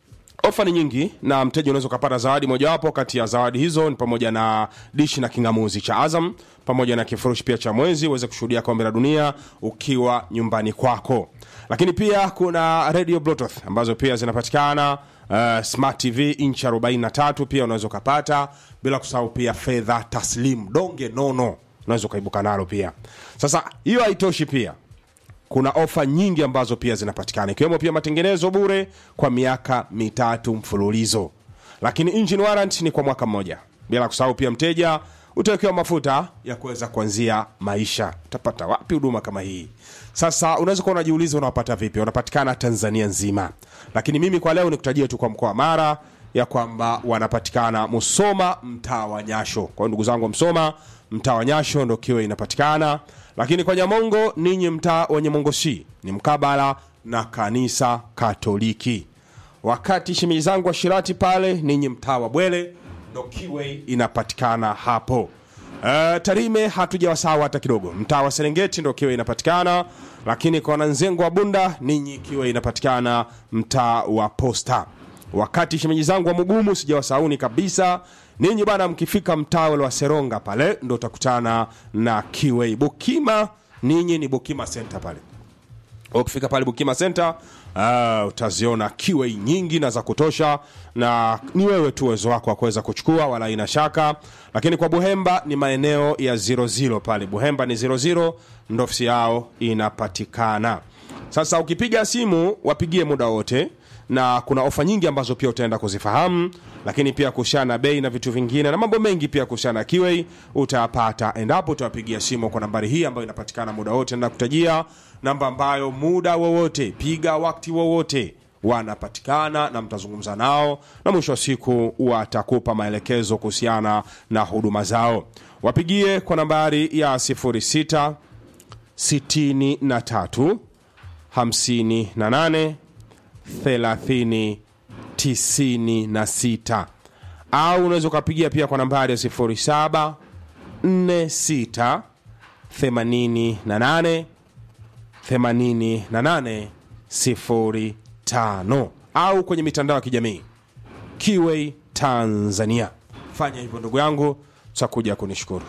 ofa ni nyingi na mteja unaweza ukapata zawadi mojawapo kati ya zawadi hizo ni pamoja na dishi na kingamuzi cha azam pamoja na kifurushi pia cha mwezi uweze kushuhudia kombe la dunia ukiwa nyumbani kwako lakini pia kuna radio bluetooth ambazo pia zinapatikana uh, smart tv inchi 43 pia unaweza ukapata bila kusahau pia fedha taslim donge nono unaweza ukaibuka nalo pia sasa hiyo haitoshi pia kuna ofa nyingi ambazo pia zinapatikana ikiwemo pia matengenezo bure kwa miaka mitatu mfululizo lakini engine warrant ni kwa mwaka mmoja bila kusahau pia mteja utawekewa mafuta ya kuweza kuanzia maisha utapata wapi huduma kama hii sasa unaweza kuwa unajiuliza unawapata vipi wanapatikana tanzania nzima lakini mimi kwa leo nikutajia tu kwa mkoa wa mara ya kwamba wanapatikana musoma mtaa wa nyasho kwa hiyo ndugu zangu wa msoma mtaa wa nyasho ndo kiwe inapatikana lakini kwa nyamongo ninyi mtaa wa nyamongo c ni mkabala na kanisa katoliki wakati shimii zangu wa shirati pale ninyi mtaa wa bwele ndo kiwe inapatikana hapo uh, tarime hatujawasahau hata kidogo mtaa wa serengeti ndo kiwe inapatikana lakini kwa wananzengo wa bunda ninyi kiwe inapatikana mtaa wa posta wakati shemeji zangu wa mugumu sijawasauni kabisa ninyi bana mkifika mtaa ule wa seronga pale ndo utakutana na kiwei bukima ninyi ni bukima center pale ukifika pale bukima center uh, utaziona kiwei nyingi na za kutosha na ni wewe tu uwezo wako wa kuweza kuchukua wala ina shaka lakini kwa buhemba ni maeneo ya 00 pale buhemba ni 00 ndo ofisi yao inapatikana sasa ukipiga simu wapigie muda wote na kuna ofa nyingi ambazo pia utaenda kuzifahamu lakini pia kuhusiana na bei na vitu vingine na mambo mengi pia kuhusiana na kiwei utayapata endapo utawapigia simu kwa nambari hii ambayo inapatikana muda wote na kutajia namba ambayo muda wowote piga wakati wowote wanapatikana na mtazungumza nao na mwisho wa siku watakupa maelekezo kuhusiana na huduma zao wapigie kwa nambari ya 06 63 58 30 96 au unaweza ukapigia pia kwa nambari ya 07 46 88 88 05 au kwenye mitandao ya kijamii Kiway Tanzania. Fanya hivyo ndugu yangu, tutakuja kunishukuru.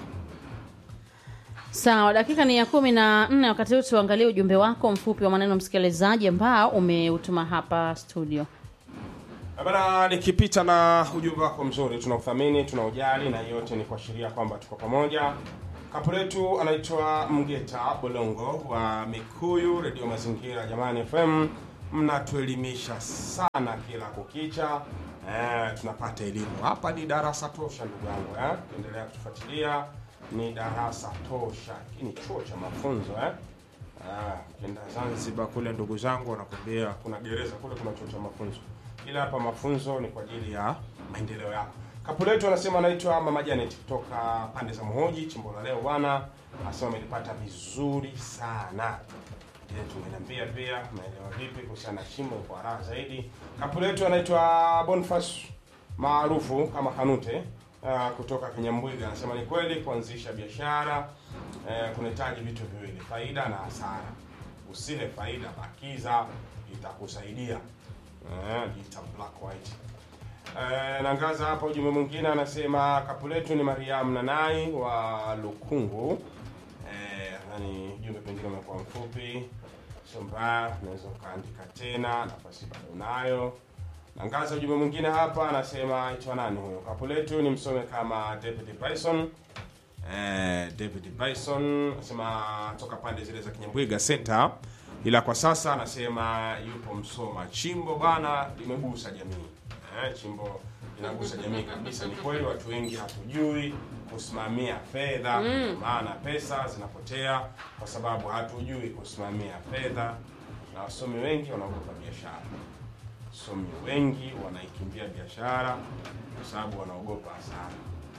Sawa, dakika ni ya kumi na nne. Wakati huu tuangalie ujumbe wako mfupi wa maneno msikilizaji ambao umeutuma hapa studio. Bana, nikipita na ujumbe wako mzuri, tunauthamini, tunaujali, na yote ni kuashiria kwamba tuko pamoja. Kapu letu anaitwa Mgeta Bolongo wa Mikuyu Redio Mazingira. Jamani FM, mnatuelimisha sana kila kukicha. Eh, tunapata elimu hapa, ni darasa tosha ndugu yangu eh? Endelea kutufuatilia, ni darasa tosha. Hiki ni chuo cha mafunzo eh? Ah, ukienda Zanzibar kule ndugu zangu wanakwambia kuna gereza kule, kuna chuo cha mafunzo, ila hapa mafunzo ni kwa ajili ya maendeleo yako. Kapu letu anasema anaitwa Mama Janet kutoka pande za Mhoji, chimbo la leo bwana, anasema amelipata vizuri sana. Je, tungeniambia pia maelewa vipi kuhusiana na chimbo kwa raha zaidi. Kapu letu anaitwa Boniface maarufu kama Kanute uh, kutoka Kinyambwiga anasema ni kweli kuanzisha biashara uh, kunahitaji vitu viwili, faida na hasara. Usile faida, bakiza, itakusaidia. Uh, ita black white. Uh, nangaza hapa ujumbe mwingine anasema kapu letu ni Mariam Nanai wa Lukungu. Eh, nani ujumbe pengine umekuwa mfupi, sio mbaya, unaweza ukaandika tena, nafasi bado unayo. Nangaza ujumbe mwingine hapa anasema aitwa nani huyo? Kapu letu ni msome kama David Bison. Eh, David Bison anasema toka pande zile za Kinyambwiga Center, ila kwa sasa anasema yupo Msoma. Chimbo bana limegusa jamii. Eh, chimbo inagusa jamii kabisa. Ni kweli watu wengi hatujui kusimamia fedha, maana pesa zinapotea kwa sababu hatujui kusimamia fedha, na wasomi wengi wanaogopa biashara. Wasomi wengi wanaikimbia biashara kwa sababu wanaogopa hasara.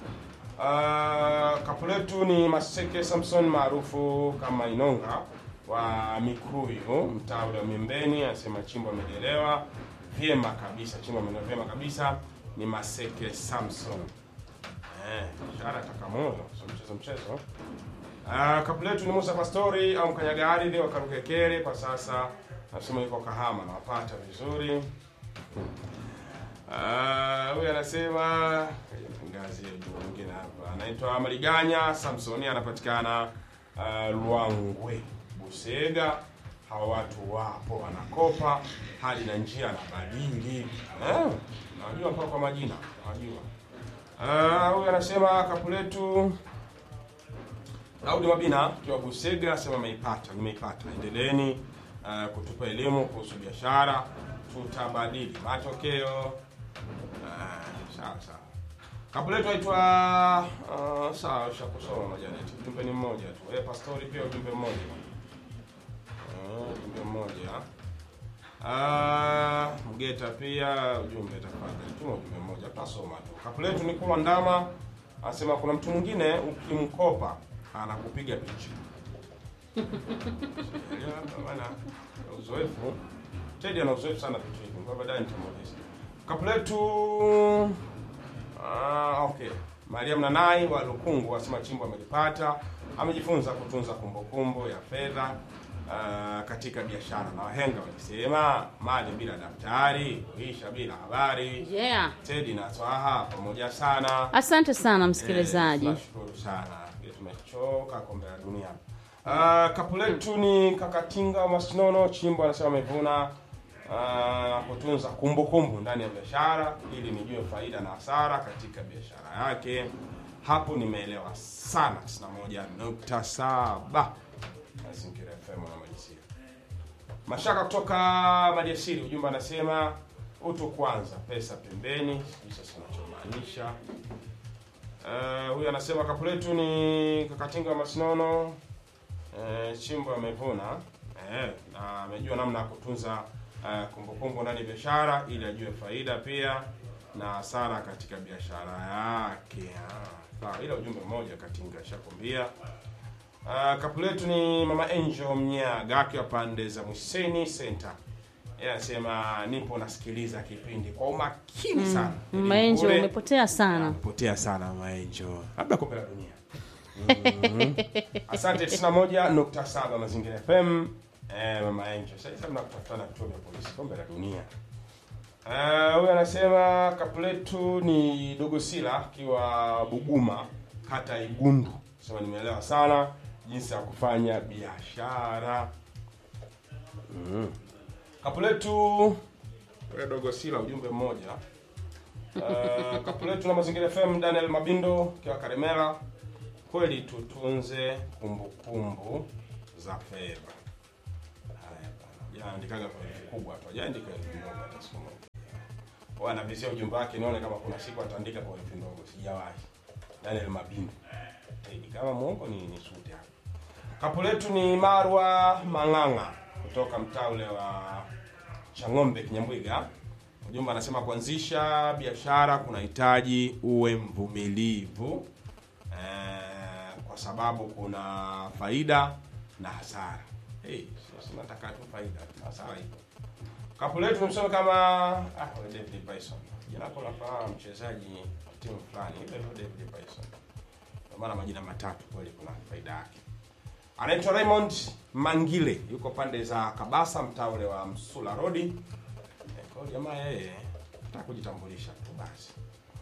Uh, kapu letu ni Maseke Samson maarufu kama Inonga wa Mikuyu, mtaa ule wa Miembeni, anasema chimbo amejelewa vyema kabisa, chimbo amejelewa vyema kabisa. Ni Maseke Samson. Eh, biashara taka moyo, sio mchezo mchezo. Uh, kapu letu ni Musa Pastori au mkanyaga ardhi wa Karukekere, kwa sasa nasema yuko Kahama, nawapata vizuri. Ah, huyu anasema ngazi ya juu mwingine hapa anaitwa Maliganya Samsoni, anapatikana uh, Luangwe Busega. Hawa watu wapo wanakopa hali na njia na badili eh, najua mpaka kwa majina najua. Ah, huyu anasema kapu letu Daudi Mabina kiwa Busega asema ameipata, nimeipata. Endeleeni uh, kutupa elimu kuhusu biashara, tutabadili matokeo. Uh, sawa sawa. Kapu letu aitwa uh, sawa, ushakusoma majaneti. Ujumbe ni mmoja tu. Eh, pastori pia ujumbe mmoja. Uh, ujumbe mmoja. Ah, Mgeta pia ujumbe tafadhali. Tuma ujumbe mmoja tutasoma tu. Kapu letu ni kwa ndama anasema kuna mtu mwingine ukimkopa anakupiga picha. Ya, maana uzoefu. Teddy ana uzoefu sana vitu hivi. Kwa baadaye nitamuuliza. Kapu letu ah, okay. Mariam Nanai wa Lukungu asema chimbo amelipata, amejifunza kutunza kumbukumbu ya fedha ah, katika biashara, na wahenga walisema mali bila daftari huisha bila habari. Yeah. Teddy na Twaha pamoja sana. Asante sana msikilizaji. Eh, Tunashukuru sana. Ndio tumechoka kombe la dunia. Uh, kapu letu ni Kakatinga Masinono Chimbo anasema amevuna uh, kutunza kumbukumbu ndani ya biashara ili nijue faida na hasara katika biashara yake. Hapo nimeelewa sana 91.7 Mazingira FM na Majisia. Mashaka kutoka Maliasili, ujumbe anasema utu kwanza, pesa pembeni. Sijui sasa unachomaanisha. Uh, huyu anasema kapu letu ni Kakatinga Masinono. Uh, Chimbo amevuna eh, na amejua namna ya kutunza uh, kumbukumbu ndani ya biashara ili ajue faida pia na hasara katika biashara yake. Ah, Sawa, ila ujumbe mmoja Katinga shakwambia. Uh, kapu letu ni Mama Angel Mnyaga akiwa pande za Mwiseni Center. Yeye anasema nipo nasikiliza kipindi kwa umakini sana. Maenjo Bure. umepotea sana. Potea sana Maenjo, labda kombe la dunia. Mhm. Asante 91.7 Mazingira FM. Eh, mama Angel. Sasa mna kutafutana kituo vya polisi kombe la dunia. Eh, huyu anasema kapu letu ni Dogosila akiwa Buguma kata ya Igundu. Sema nimeelewa sana jinsi ya kufanya biashara. Mm. Kapu letu wewe Dogosila ujumbe mmoja. Uh, kapu letu na mazingira FM Daniel Mabindo kiwa Karemera. Kweli tutunze kumbukumbu za fedha. Haya bana. Jaandikaga kwa herufi kubwa tu. Hajaandika herufi ndogo hata siku moja. Kwa anavizia ujumbe wake nione kama kuna siku ataandika kwa herufi ndogo. Sijawahi. Daniel Mabindo. Eh, kama muongo ni ni sute hapa. Kapu letu ni Marwa Mang'ang'a kutoka mtaa ule wa Chang'ombe Kinyambwiga. Ujumbe anasema kuanzisha biashara kunahitaji uwe mvumilivu eh, kwa sababu kuna faida na hasara. Hey, sasa nataka tu faida, hasara ipo. Kapu letu tumsome kama ah, wewe David Bison. Jina lako la mchezaji timu fulani, ile ndio David Bison. Kwa maana majina matatu kweli kuna faida yake. Anaitwa Raymond Mangile, yuko pande za Kabasa, mtaa ule wa Msula Road. Eh, Kwa hiyo jamaa yeye nataka kujitambulisha tu basi.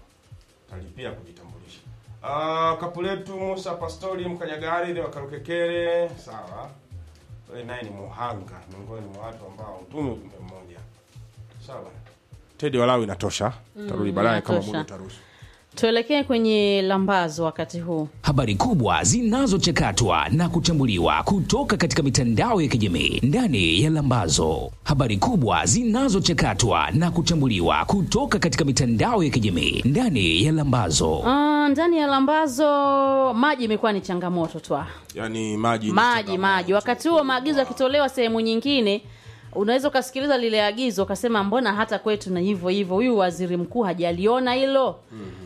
Talipia kujitambulisha. Ah, kapu letu Musa Pastori Mkanyagari ile wakarukekere, sawa. Wewe naye ni muhanga miongoni mwa watu ambao utume ujumbe mmoja. Sawa. Tedi walau inatosha. Tarudi baadaye kama inatosha. muda utaruhusu. tuelekee kwenye lambazo wakati huu habari kubwa zinazochakatwa na kuchambuliwa kutoka katika mitandao ya kijamii ndani ya Lambazo. Habari kubwa zinazochakatwa na kuchambuliwa kutoka katika mitandao ya kijamii ndani ya Lambazo. Ah, ndani ya lambazo maji imekuwa ni changamoto twa Yaani maji ni maji changamoto. maji wakati huo maagizo yakitolewa sehemu nyingine unaweza ukasikiliza lile agizo ukasema mbona hata kwetu na hivyo hivyo huyu waziri mkuu hajaliona hilo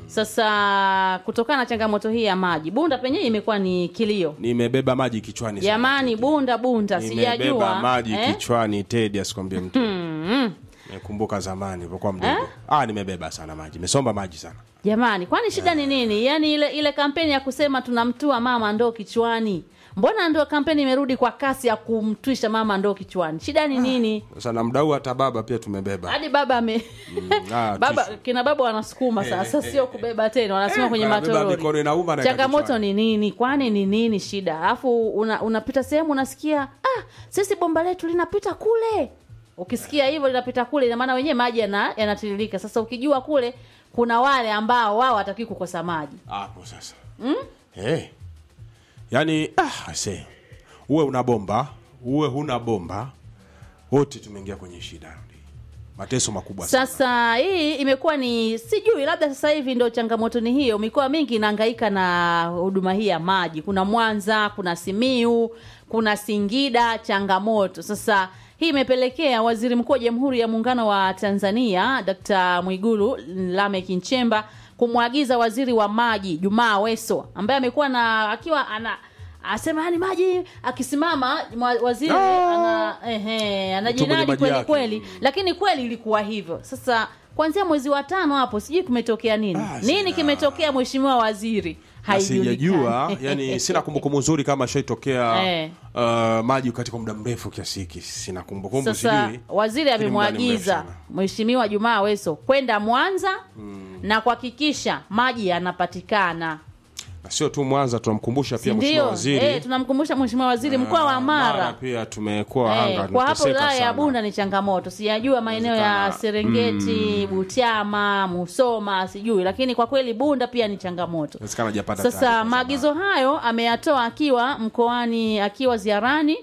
sasa kutokana na changamoto hii ya maji bunda penyewe imekuwa ni kilio Nimebeba maji kichwani. sana. jamani bunda bunda Nimebeba sijajua maji eh? kichwani Tedi asikwambie mtu. Nimekumbuka zamani nilipokuwa mdogo. Ah, nimebeba sana maji. Nimesomba maji sana. jamani kwani shida ni nini yaani ile ile kampeni ya kusema tunamtua mama ndoo kichwani mbona ndio kampeni imerudi kwa kasi ya kumtwisha mama ndoo kichwani shida ni nini Sasa na mdau hata baba pia tumebeba. hadi baba ame ah, baba tishu. kina baba wanasukuma sasa sio kubeba tena wanasema Eh, kwenye wanabeba matoroli mikono inauma na changamoto kichwani. ni nini kwani ni nini shida alafu una, unapita sehemu unasikia ah sisi bomba letu linapita kule ukisikia hivyo linapita kule ina maana wenyewe maji yana- yanatiririka sasa ukijua kule kuna wale ambao wao watakii kukosa maji Hapo sasa. Mm? Eh. Yaani ah, ase. Uwe una bomba, uwe huna bomba, wote tumeingia kwenye shida. Mateso makubwa sana. sasa hii imekuwa ni sijui labda sasa hivi ndio changamoto ni hiyo mikoa mingi inahangaika na huduma hii ya maji kuna mwanza kuna simiu kuna singida changamoto sasa hii imepelekea waziri mkuu wa jamhuri ya muungano wa tanzania dkt mwigulu lamek nchemba kumwagiza waziri wa maji jumaa weso ambaye amekuwa na akiwa ana asema yani maji akisimama mwa- waziri Ah! ana, ehe, anajinadi maji kweli yake. kweli lakini kweli ilikuwa hivyo sasa kuanzia mwezi wa tano hapo sijui kimetokea nini Ah, nini sina. kimetokea mheshimiwa waziri Na sijajua haijulikani yani sina kumbukumbu nzuri kama shaitokea Eh. uh, maji katika muda mrefu kiasi hiki sina kumbukumbu sasa sijui waziri Lakini muda ni mrefu amemwagiza sana. mheshimiwa jumaa weso kwenda mwanza na kuhakikisha maji yanapatikana na sio tu mwanza tunamkumbusha pia mheshimiwa ndio waziri eh, tunamkumbusha mheshimiwa waziri mkoa wa Ah, mara pia tumekuwa Eh, anga kwa hapo tunateseka wilaya ya sana. bunda ni changamoto sijajua maeneo ya Inawezekana. serengeti butiama musoma sijui lakini kwa kweli bunda pia ni changamoto Inawezekana hajapata sasa taarifa za maagizo hayo ameyatoa akiwa mkoani akiwa ziarani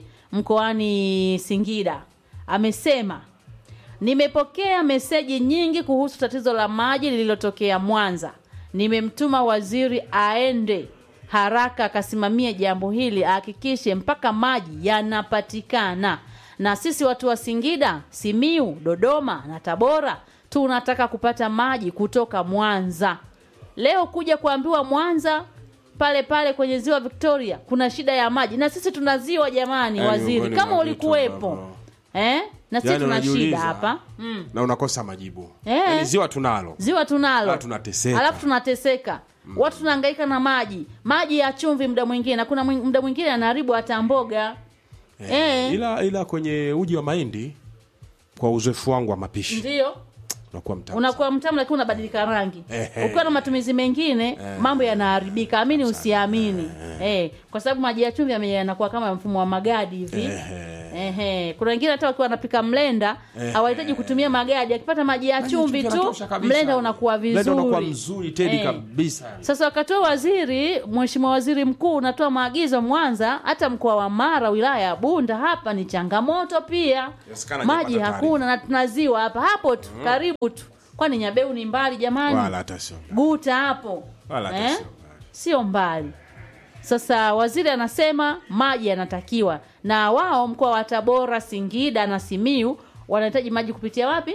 mkoani singida amesema nimepokea meseji nyingi kuhusu tatizo la maji lililotokea mwanza nimemtuma waziri aende haraka akasimamie jambo hili ahakikishe mpaka maji yanapatikana na sisi watu wa singida simiu dodoma na tabora tunataka kupata maji kutoka mwanza leo kuja kuambiwa mwanza pale pale kwenye ziwa victoria kuna shida ya maji na sisi tuna ziwa jamani Yaani waziri miongoni kama mwa vitu ulikuwepo ambavyo- eh? na sisi Yaani tuna shida unajiuliza, hapa mm. na unakosa majibu Eh. Yaani ziwa tunalo ziwa tunalo Ah, tunateseka. alafu tunateseka watu tunahangaika na maji maji ya chumvi muda mwingine na kuna mwing- muda mwingine anaharibu hata mboga eh, ila ila kwenye uji wa mahindi kwa uzoefu wangu wa mapishi ndio unakuwa mtamu unakuwa mtamu lakini unabadilika rangi Ehe. ukiwa na matumizi mengine mambo yanaharibika amini usiamini eh, kwa sababu maji ya chumvi yame- yanakuwa kama mfumo wa magadi hivi Ehe. kuna wengine hata wakiwa wanapika mlenda hawahitaji kutumia magadi akipata maji ya Maji ya chumvi chumvi tu yanatosha kabisa. mlenda unakuwa Mlenda unakuwa vizuri mzuri tedi Eh. kabisa sasa wakatoa waziri mheshimiwa waziri mkuu unatoa maagizo mwanza hata mkoa wa mara wilaya ya bunda hapa ni changamoto pia Inawezekana maji hajapata hakuna na tunaziwa hapa hapo tu karibu tu kwani nyabeu ni mbali jamani wala hata sio guta hapo Wala hata eh? sio mbali. sio mbali sasa waziri anasema maji yanatakiwa na wao mkoa wa tabora singida na simiu wanahitaji maji kupitia wapi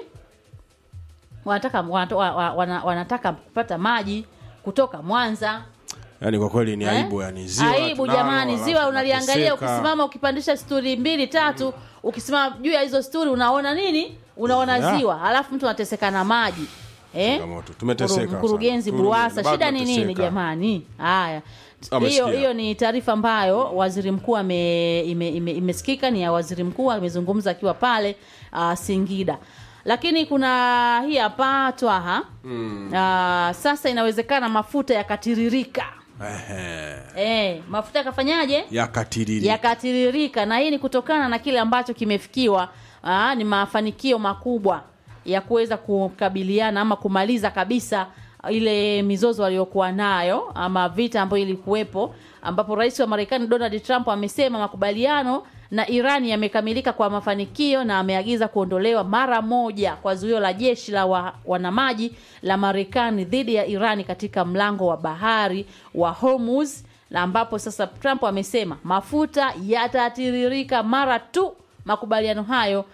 wanataka, wanata- wa- wa- wana- wanataka kupata maji kutoka mwanza yani kwa kweli ni Eh? aibu yani ziwa aibu tunalo, jamani alafu ziwa unaliangalia tunateseka. ukisimama ukipandisha sturi mbili tatu ukisimama juu ya hizo sturi unaona nini unaona Yeah. ziwa alafu mtu anateseka na maji eh? Changamoto. Tumeteseka Mkuru- mkurugenzi sana. buruasa Bado shida ni nini tunateseka. jamani haya Amesikia. hiyo hiyo ni taarifa ambayo waziri mkuu ame, ime, ime, imesikika ni ya waziri mkuu amezungumza akiwa pale uh, singida lakini kuna hii hapa twaha mm. uh, sasa inawezekana mafuta yakatiririka Ehe. eh, mafuta yakafanyaje yakatiriri yakatiririka na hii ni kutokana na kile ambacho kimefikiwa aa, ni mafanikio makubwa ya kuweza kukabiliana ama kumaliza kabisa ile mizozo waliokuwa nayo ama vita ambayo ilikuwepo ambapo rais wa marekani donald trump amesema makubaliano na iran yamekamilika kwa mafanikio na ameagiza kuondolewa mara moja kwa zuio la jeshi la wa, wanamaji la marekani dhidi ya irani katika mlango wa bahari wa hormuz na ambapo sasa Trump amesema mafuta yatatiririka mara tu makubaliano hayo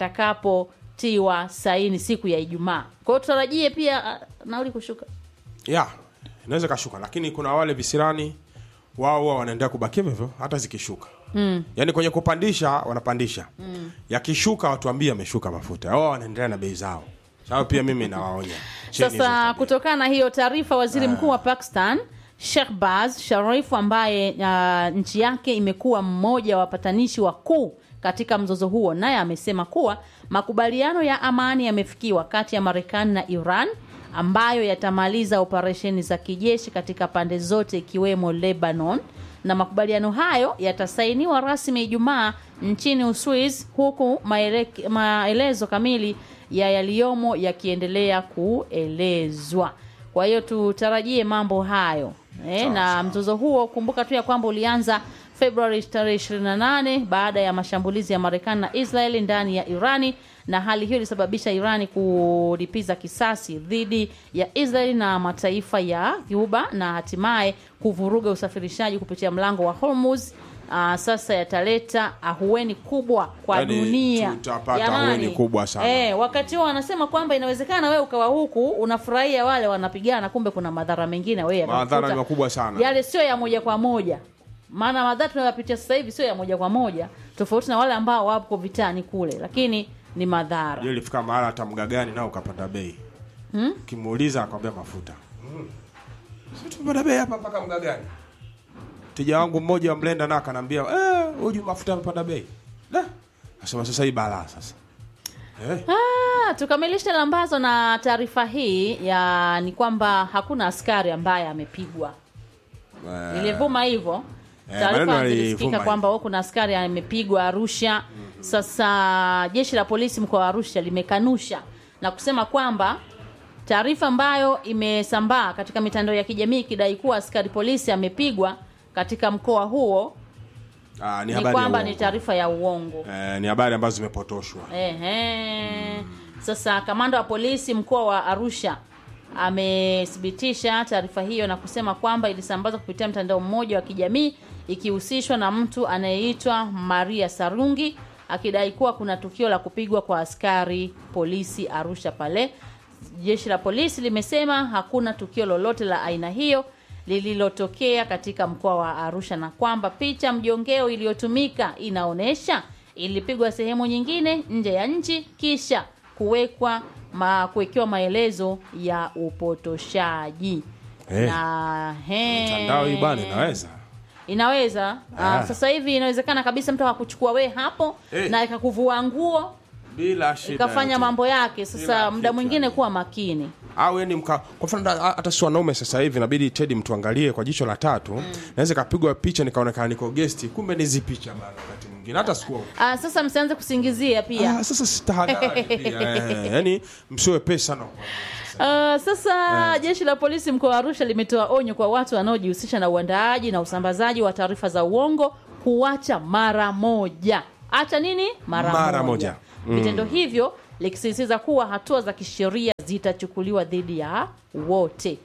yatakapotiwa saini siku ya Ijumaa. Kwa hiyo tutarajie pia ah, nauli kushuka. ya inaweza kashuka lakini kuna wale visirani wao huwa wanaendelea kubakia hivyo hata zikishuka mm. yaani kwenye kupandisha wanapandisha mm. yakishuka watuambie ameshuka mafuta wao wanaendelea na bei zao sababu pia mimi nawaonya Cheni hizo Sasa tabia. kutokana na hiyo taarifa, waziri mkuu wa Pakistan Shehbaz Sharif ambaye uh, nchi yake imekuwa mmoja wa wapatanishi wakuu katika mzozo huo, naye amesema kuwa makubaliano ya amani yamefikiwa kati ya Marekani na Iran ambayo yatamaliza operesheni za kijeshi katika pande zote ikiwemo Lebanon na makubaliano hayo yatasainiwa rasmi Ijumaa nchini Uswiz huku maelek- maelezo kamili ya yaliyomo yakiendelea kuelezwa. Kwa hiyo tutarajie mambo hayo e, na mzozo huo kumbuka tu ya kwamba ulianza Februari tarehe 28 baada ya mashambulizi ya Marekani na Israeli ndani ya Irani, na hali hiyo ilisababisha Irani kulipiza kisasi dhidi ya Israeli na mataifa ya Cuba na hatimaye kuvuruga usafirishaji kupitia mlango wa Hormuz. Aa, sasa yataleta ahueni kubwa kwa Yaani, dunia tutapata Jamani. ahueni kubwa sana. Eh, wakati huo wanasema kwamba inawezekana wewe ukawa huku unafurahia wale wanapigana, kumbe kuna madhara mengine wewe Madhara yatakukuta. ni makubwa sana. Yale sio ya moja kwa moja, maana madhara tunayopitia sasa hivi sio ya moja kwa moja, tofauti na wale ambao wapo vitani kule, lakini ni madhara. Hiyo ilifika mahala hata mgagani nao ukapanda bei ukimuuliza akwambia mafuta si tumepanda bei hapa mpaka mgagani tija wangu mmoja wa mlenda na akanambia eh, huju mafuta yamepanda bei Da. nasema sasa hii balaa sasa eh, Ah, tukamilishe lambazo na taarifa hii ya ni kwamba hakuna askari ambaye amepigwa. eh, Ilivuma hivyo Eh, taarifa maneno zilisikika yalivuma kwamba huko kuna askari amepigwa Arusha. Sasa jeshi la polisi mkoa wa Arusha limekanusha na kusema kwamba taarifa ambayo imesambaa katika mitandao ya kijamii ikidai kuwa askari polisi amepigwa katika mkoa huo ah, ni ni habari ya kwamba uongo. ni taarifa ya uongo. eh, ni habari ambazo zimepotoshwa Ehe. Sasa kamanda wa polisi mkoa wa Arusha amethibitisha taarifa hiyo na kusema kwamba ilisambazwa kupitia mtandao mmoja wa kijamii ikihusishwa na mtu anayeitwa Maria Sarungi akidai kuwa kuna tukio la kupigwa kwa askari polisi Arusha pale. Jeshi la polisi limesema hakuna tukio lolote la aina hiyo lililotokea katika mkoa wa Arusha na kwamba picha mjongeo iliyotumika inaonyesha ilipigwa sehemu nyingine nje ya nchi kisha kuwekwa ma, kuwekewa maelezo ya upotoshaji Eh. na he, mtandao hii bana inaweza inaweza Ah. ah. sasa hivi inawezekana kabisa mtu akakuchukua we hapo Eh. na ikakuvua nguo bila shida ikafanya yote. mambo yake Bila sasa muda kitu, mwingine yani. kuwa makini au yani mka kwa mfano da- hata si wanaume sasa hivi inabidi Teddy mtuangalie kwa jicho la tatu naweza kapigwa picha nikaonekana niko guest kumbe nizi picha bana wakati mwingine hata sikuwa ah, sasa msianze kusingizia pia ah, sasa sitahadhari pia eh, yani msiwe pesa sana Uh, sasa jeshi la polisi mkoa wa Arusha limetoa onyo kwa watu wanaojihusisha na uandaaji na usambazaji wa taarifa za uongo kuacha mara moja. Acha nini? Mara, Mara moja. moja. Vitendo hivyo likisisitiza kuwa hatua za kisheria zitachukuliwa dhidi ya wote.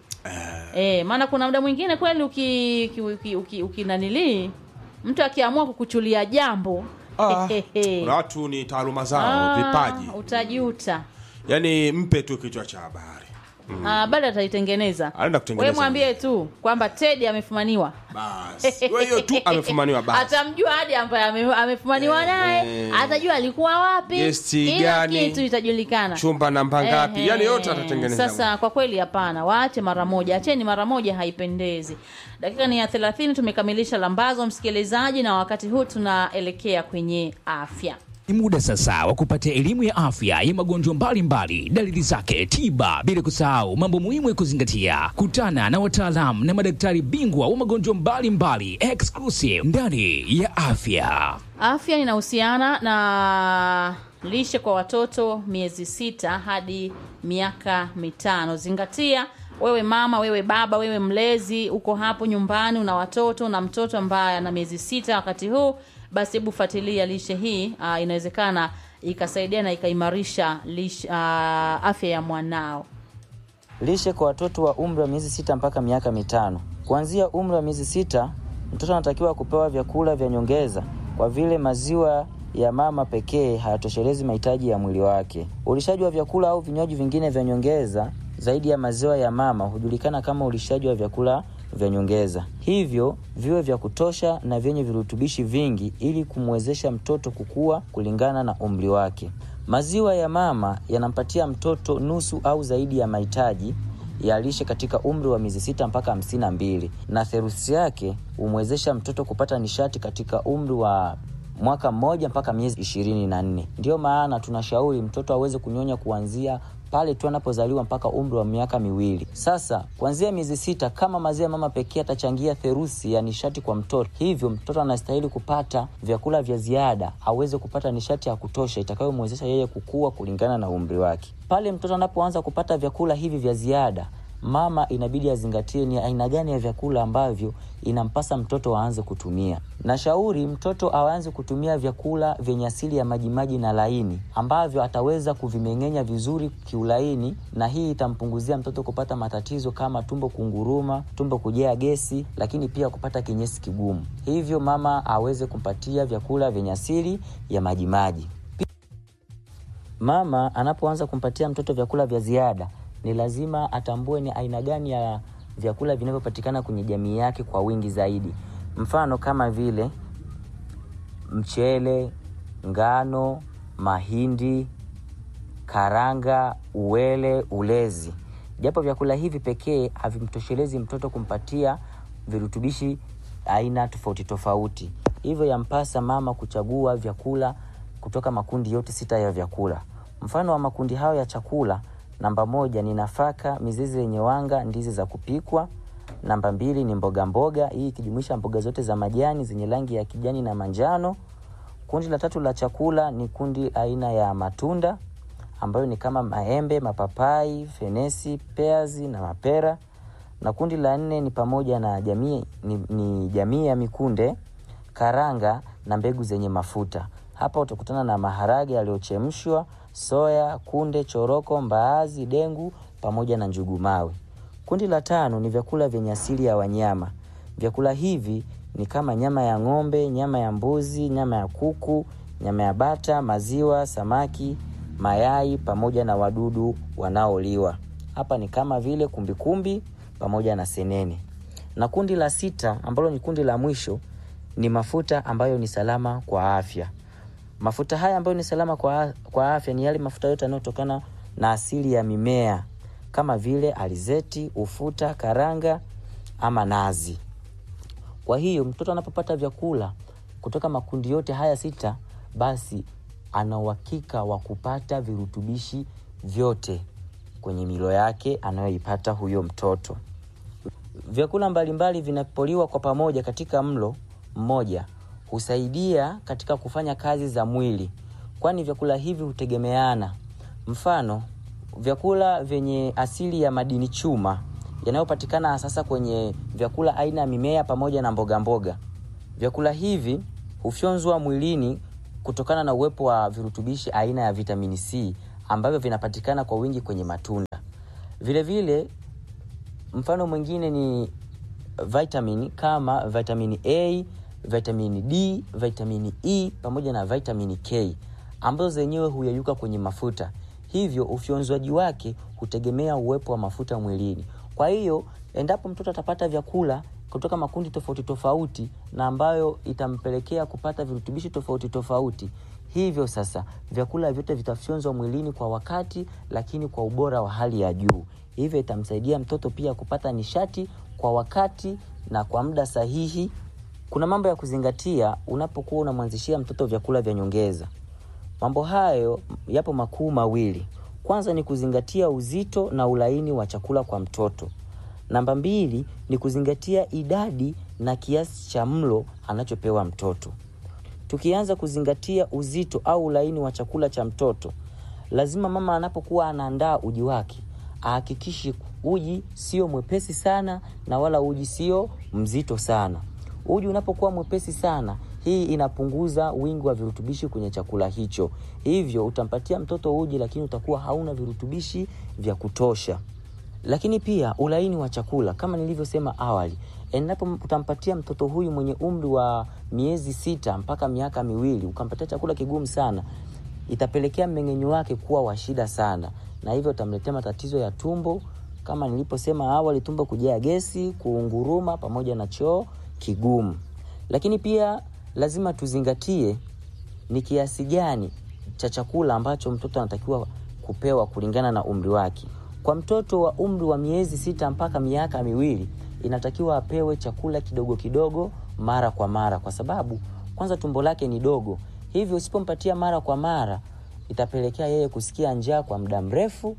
Eh, maana kuna muda mwingine kweli uki, uki, uki, uki, uki nanilii mtu akiamua kukuchulia jambo ah, kuna watu ni taaluma zao ah, vipaji utajuta. yani mpe tu kichwa cha habari Ah, bado ataitengeneza. Anaenda kutengeneza. Wewe mwambie tu kwamba Teddy amefumaniwa. basi Wewe hiyo tu amefumaniwa basi Atamjua hadi ambaye ame- amefumaniwa naye, eh. atajua alikuwa wapi, Gesti kila gani, kitu itajulikana. chumba namba ngapi Ehe. yani yote atatengeneza Sasa kwa kweli hapana, waache mara moja, acheni mara moja, haipendezi. Dakika ni ya 30 tumekamilisha lambazo msikilizaji, na wakati huu tunaelekea kwenye afya. Ni muda sasa wa kupata elimu ya afya ya magonjwa mbalimbali, dalili zake, tiba, bila kusahau mambo muhimu ya kuzingatia. Kutana na wataalamu na madaktari bingwa wa magonjwa mbalimbali exclusive ndani ya afya. Afya inahusiana na lishe kwa watoto miezi sita hadi miaka mitano. Zingatia wewe mama, wewe baba, wewe mlezi, uko hapo nyumbani, una watoto na mtoto ambaye ana miezi sita wakati huu, basi hebu fuatilia lishe hii. Uh, inawezekana ikasaidia na ikaimarisha lishe, uh, afya ya mwanao. Lishe kwa watoto wa umri wa miezi sita mpaka miaka mitano. Kuanzia umri wa miezi sita, mtoto anatakiwa kupewa vyakula vya nyongeza kwa vile maziwa ya mama pekee hayatoshelezi mahitaji ya mwili wake. Ulishaji wa vyakula au vinywaji vingine vya nyongeza zaidi ya maziwa ya mama hujulikana kama ulishaji wa vyakula vya nyongeza. Hivyo viwe vya kutosha na vyenye virutubishi vingi ili kumwezesha mtoto kukua kulingana na umri wake. Maziwa ya mama yanampatia mtoto nusu au zaidi ya mahitaji ya lishe katika umri wa miezi sita mpaka hamsini na mbili na theruthi yake humwezesha mtoto kupata nishati katika umri wa mwaka mmoja mpaka miezi ishirini na nne. Ndiyo maana tunashauri mtoto aweze kunyonya kuanzia pale tu anapozaliwa mpaka umri wa miaka miwili. Sasa kuanzia miezi sita, kama maziwa ya mama pekee atachangia theruthi ya nishati kwa mtoto, hivyo mtoto anastahili kupata vyakula vya ziada aweze kupata nishati ya kutosha itakayomwezesha yeye kukua kulingana na umri wake. Pale mtoto anapoanza kupata vyakula hivi vya ziada mama inabidi azingatie ni aina gani ya vyakula ambavyo inampasa mtoto aanze kutumia. Nashauri mtoto aanze kutumia vyakula vyenye asili ya majimaji na laini ambavyo ataweza kuvimeng'enya vizuri kiulaini, na hii itampunguzia mtoto kupata matatizo kama tumbo kunguruma, tumbo kujaa gesi, lakini pia kupata kinyesi kigumu. Hivyo mama aweze kumpatia vyakula vyenye asili ya majimaji. Mama anapoanza kumpatia mtoto vyakula vya ziada ni lazima atambue ni aina gani ya vyakula vinavyopatikana kwenye jamii yake kwa wingi zaidi. Mfano kama vile mchele, ngano, mahindi, karanga, uwele, ulezi. Japo vyakula hivi pekee havimtoshelezi mtoto kumpatia virutubishi aina tofauti tofauti, hivyo yampasa mama kuchagua vyakula kutoka makundi yote sita ya vyakula. Mfano wa makundi hayo ya chakula Namba moja ni nafaka, mizizi yenye wanga, ndizi za kupikwa. Namba mbili ni mboga mboga, hii ikijumuisha mboga zote za majani zenye rangi ya kijani na manjano. Kundi la tatu la chakula ni kundi aina ya matunda ambayo ni kama maembe, mapapai, fenesi, peazi na mapera. Na kundi la nne ni pamoja na jamii ni, ni jamii ya mikunde, karanga na mbegu zenye mafuta. Hapa utakutana na maharage yaliyochemshwa, soya, kunde, choroko, mbaazi, dengu pamoja na njugu mawe. Kundi la tano ni vyakula vyenye asili ya wanyama. Vyakula hivi ni kama nyama ya ng'ombe, nyama ya mbuzi, nyama ya kuku, nyama ya bata, maziwa, samaki, mayai pamoja na wadudu wanaoliwa. Hapa ni kama vile kumbikumbi pamoja na senene. Na kundi la sita ambalo ni kundi la mwisho ni mafuta ambayo ni salama kwa afya. Mafuta haya ambayo ni salama kwa, kwa afya ni yale mafuta yote yanayotokana na asili ya mimea kama vile alizeti, ufuta, karanga ama nazi. Kwa hiyo mtoto anapopata vyakula kutoka makundi yote haya sita, basi ana uhakika wa kupata virutubishi vyote kwenye milo yake anayoipata huyo mtoto. Vyakula mbalimbali vinapoliwa kwa pamoja katika mlo mmoja husaidia katika kufanya kazi za mwili, kwani vyakula hivi hutegemeana. Mfano, vyakula vyenye asili ya madini chuma yanayopatikana sasa kwenye vyakula aina ya mimea pamoja na mboga mboga. Vyakula hivi hufyonzwa mwilini kutokana na uwepo wa virutubishi aina ya vitamini C ambavyo vinapatikana kwa wingi kwenye matunda. Vilevile vile, mfano mwingine ni vitamini kama vitamini A, vitamini D, vitamini E pamoja na vitamini K ambazo zenyewe huyeyuka kwenye mafuta, hivyo ufyonzwaji wake hutegemea uwepo wa mafuta mwilini. Kwa hiyo endapo mtoto atapata vyakula kutoka makundi tofauti tofauti na ambayo itampelekea kupata virutubishi tofauti tofauti, hivyo sasa vyakula vyote vitafyonzwa mwilini kwa wakati, lakini kwa ubora wa hali ya juu. Hivyo itamsaidia mtoto pia kupata nishati kwa wakati na kwa muda sahihi. Kuna mambo ya kuzingatia unapokuwa unamwanzishia mtoto vyakula vya nyongeza. Mambo hayo yapo makuu mawili. Kwanza ni kuzingatia uzito na ulaini wa chakula kwa mtoto. Namba mbili ni kuzingatia idadi na kiasi cha mlo anachopewa mtoto. Tukianza kuzingatia uzito au ulaini wa chakula cha mtoto, lazima mama anapokuwa anaandaa uji wake ahakikishe uji sio mwepesi sana na wala uji sio mzito sana. Uji unapokuwa mwepesi sana, hii inapunguza wingi wa virutubishi kwenye chakula hicho, hivyo utampatia mtoto uji, lakini utakuwa hauna virutubishi vya kutosha. Lakini pia ulaini wa chakula, kama nilivyosema awali, endapo utampatia mtoto huyu mwenye umri wa miezi sita mpaka miaka miwili ukampatia chakula kigumu sana, itapelekea mmeng'enyo wake kuwa wa shida sana, na hivyo utamletea matatizo ya tumbo, kama niliposema awali, tumbo kujaa gesi, kuunguruma pamoja na choo kigumu. Lakini pia lazima tuzingatie ni kiasi gani cha chakula ambacho mtoto anatakiwa kupewa kulingana na umri wake. Kwa mtoto wa umri wa miezi sita mpaka miaka miwili inatakiwa apewe chakula kidogo kidogo mara kwa mara, kwa sababu kwanza tumbo lake ni dogo, hivyo usipompatia mara kwa mara itapelekea yeye kusikia njaa kwa muda mrefu,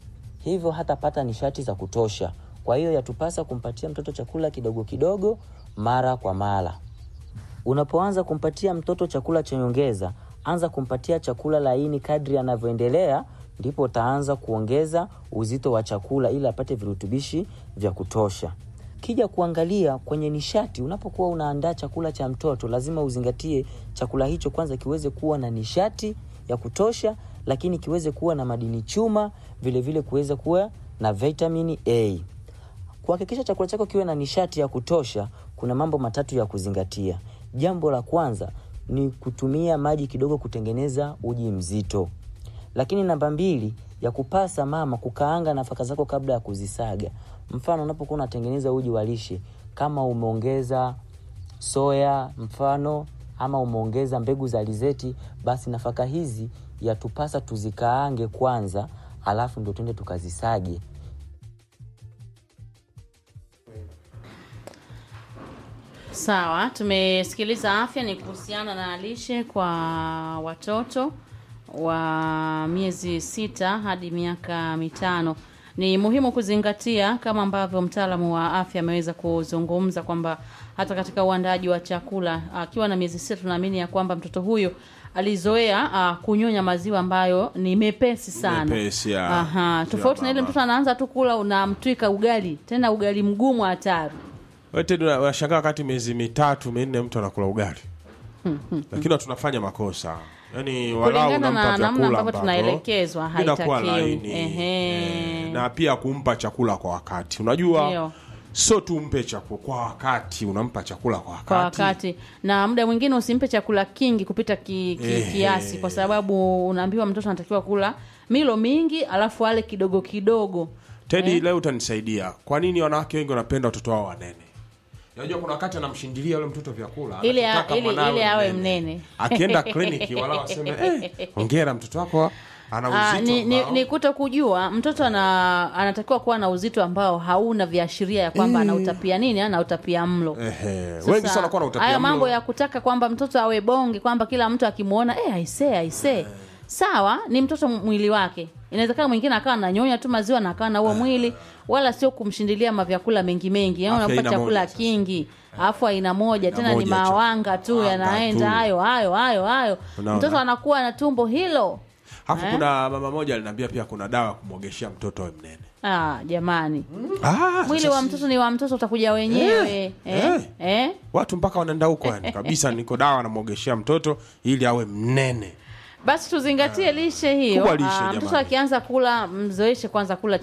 hivyo hatapata nishati za kutosha. Kwa hiyo yatupasa kumpatia mtoto chakula kidogo kidogo mara kwa mara. Unapoanza kumpatia mtoto chakula cha nyongeza, anza kumpatia chakula laini kadri anavyoendelea, ndipo utaanza kuongeza uzito wa chakula ili apate virutubishi vya kutosha. Kija kuangalia kwenye nishati, unapokuwa unaandaa chakula cha mtoto, lazima uzingatie chakula hicho kwanza kiweze kuwa na nishati ya kutosha, lakini kiweze kuwa na madini chuma, vilevile kuweze kuwa na vitamini A. Kuhakikisha chakula chako kiwe na nishati ya kutosha, kuna mambo matatu ya kuzingatia. Jambo la kwanza ni kutumia maji kidogo kutengeneza uji mzito, lakini namba mbili ya kupasa mama kukaanga nafaka zako kabla ya kuzisaga. Mfano, unapokuwa unatengeneza uji wa lishe, kama umeongeza soya mfano ama umeongeza mbegu za alizeti, basi nafaka hizi yatupasa tuzikaange kwanza, alafu ndo tuende tukazisage. Sawa, tumesikiliza afya ni kuhusiana na lishe kwa watoto wa miezi sita hadi miaka mitano. Ni muhimu kuzingatia kama ambavyo mtaalamu wa afya ameweza kuzungumza kwamba hata katika uandaaji wa chakula akiwa na miezi sita, tunaamini ya kwamba mtoto huyo alizoea uh, kunyonya maziwa ambayo ni mepesi sana. Mepesi, ya. Aha, tofauti na ile mama. mtoto anaanza tu kula unamtwika ugali, tena ugali mgumu hatari. Wewe Teddy, una- unashangaa wakati miezi mitatu minne mtu anakula ugali lakini tunafanya makosa yaani walau Kulingana na unampa namna vyakula ambavyo ambavyo tunaelekezwa, vinakuwa haitakiwi. laini Ehe. eh, na pia kumpa chakula kwa wakati unajua Ndio. sio tu mpe chakula kwa wakati unampa chakula kwa wakati, kwa wakati na muda mwingine usimpe chakula kingi kupita ki, ki, Eh. kiasi kwa sababu unaambiwa mtoto anatakiwa kula milo mingi alafu ale kidogo kidogo Teddy leo utanisaidia kwa nini wanawake wengi wanapenda watoto wao wanene unajua kuna wakati anamshindilia yule mtoto vyakula Ili a- anachotaka ili- mwanawe ili awe mnene. mnene. akienda kliniki wala waseme eh, hongera mtoto wako ana Ah, uzito ni, ni, ambao- ni kuto kujua mtoto ana, anatakiwa kuwa na uzito ambao hauna viashiria ya kwamba anautapia nini anautapia mlo Ehe, Sasa, wengi sana wanakuwa na utapia haya mlo. mambo ya kutaka kwamba mtoto awe bonge kwamba kila mtu akimwona eh, aisee aisee sawa ni mtoto mwili wake inawezekana mwingine akawa ananyonya tu maziwa na akawa na huo mwili wala sio kumshindilia mavyakula mengi mengi yaani Afya unampa aina chakula moja sasa. kingi alafu aina moja tena ni moja cha- mawanga tu Wanga yanaenda tu. hayo hayo hayo hayo Unaona? mtoto anakuwa na tumbo hilo Alafu Eh? kuna mama moja aliniambia pia kuna dawa ya kumwogeshea mtoto awe mnene. ah, jamani Ah, mwili sasa wa si- mtoto ni wa mtoto utakuja wenyewe Eh, eh, eh. eh. Watu mpaka wanaenda huko yani kabisa, niko dawa namwogeshea mtoto ili awe mnene. basi tuzingatie lishe hiyo Kubwa lishe, Ah, mtoto jamani. akianza kula mzoeshe kwanza kula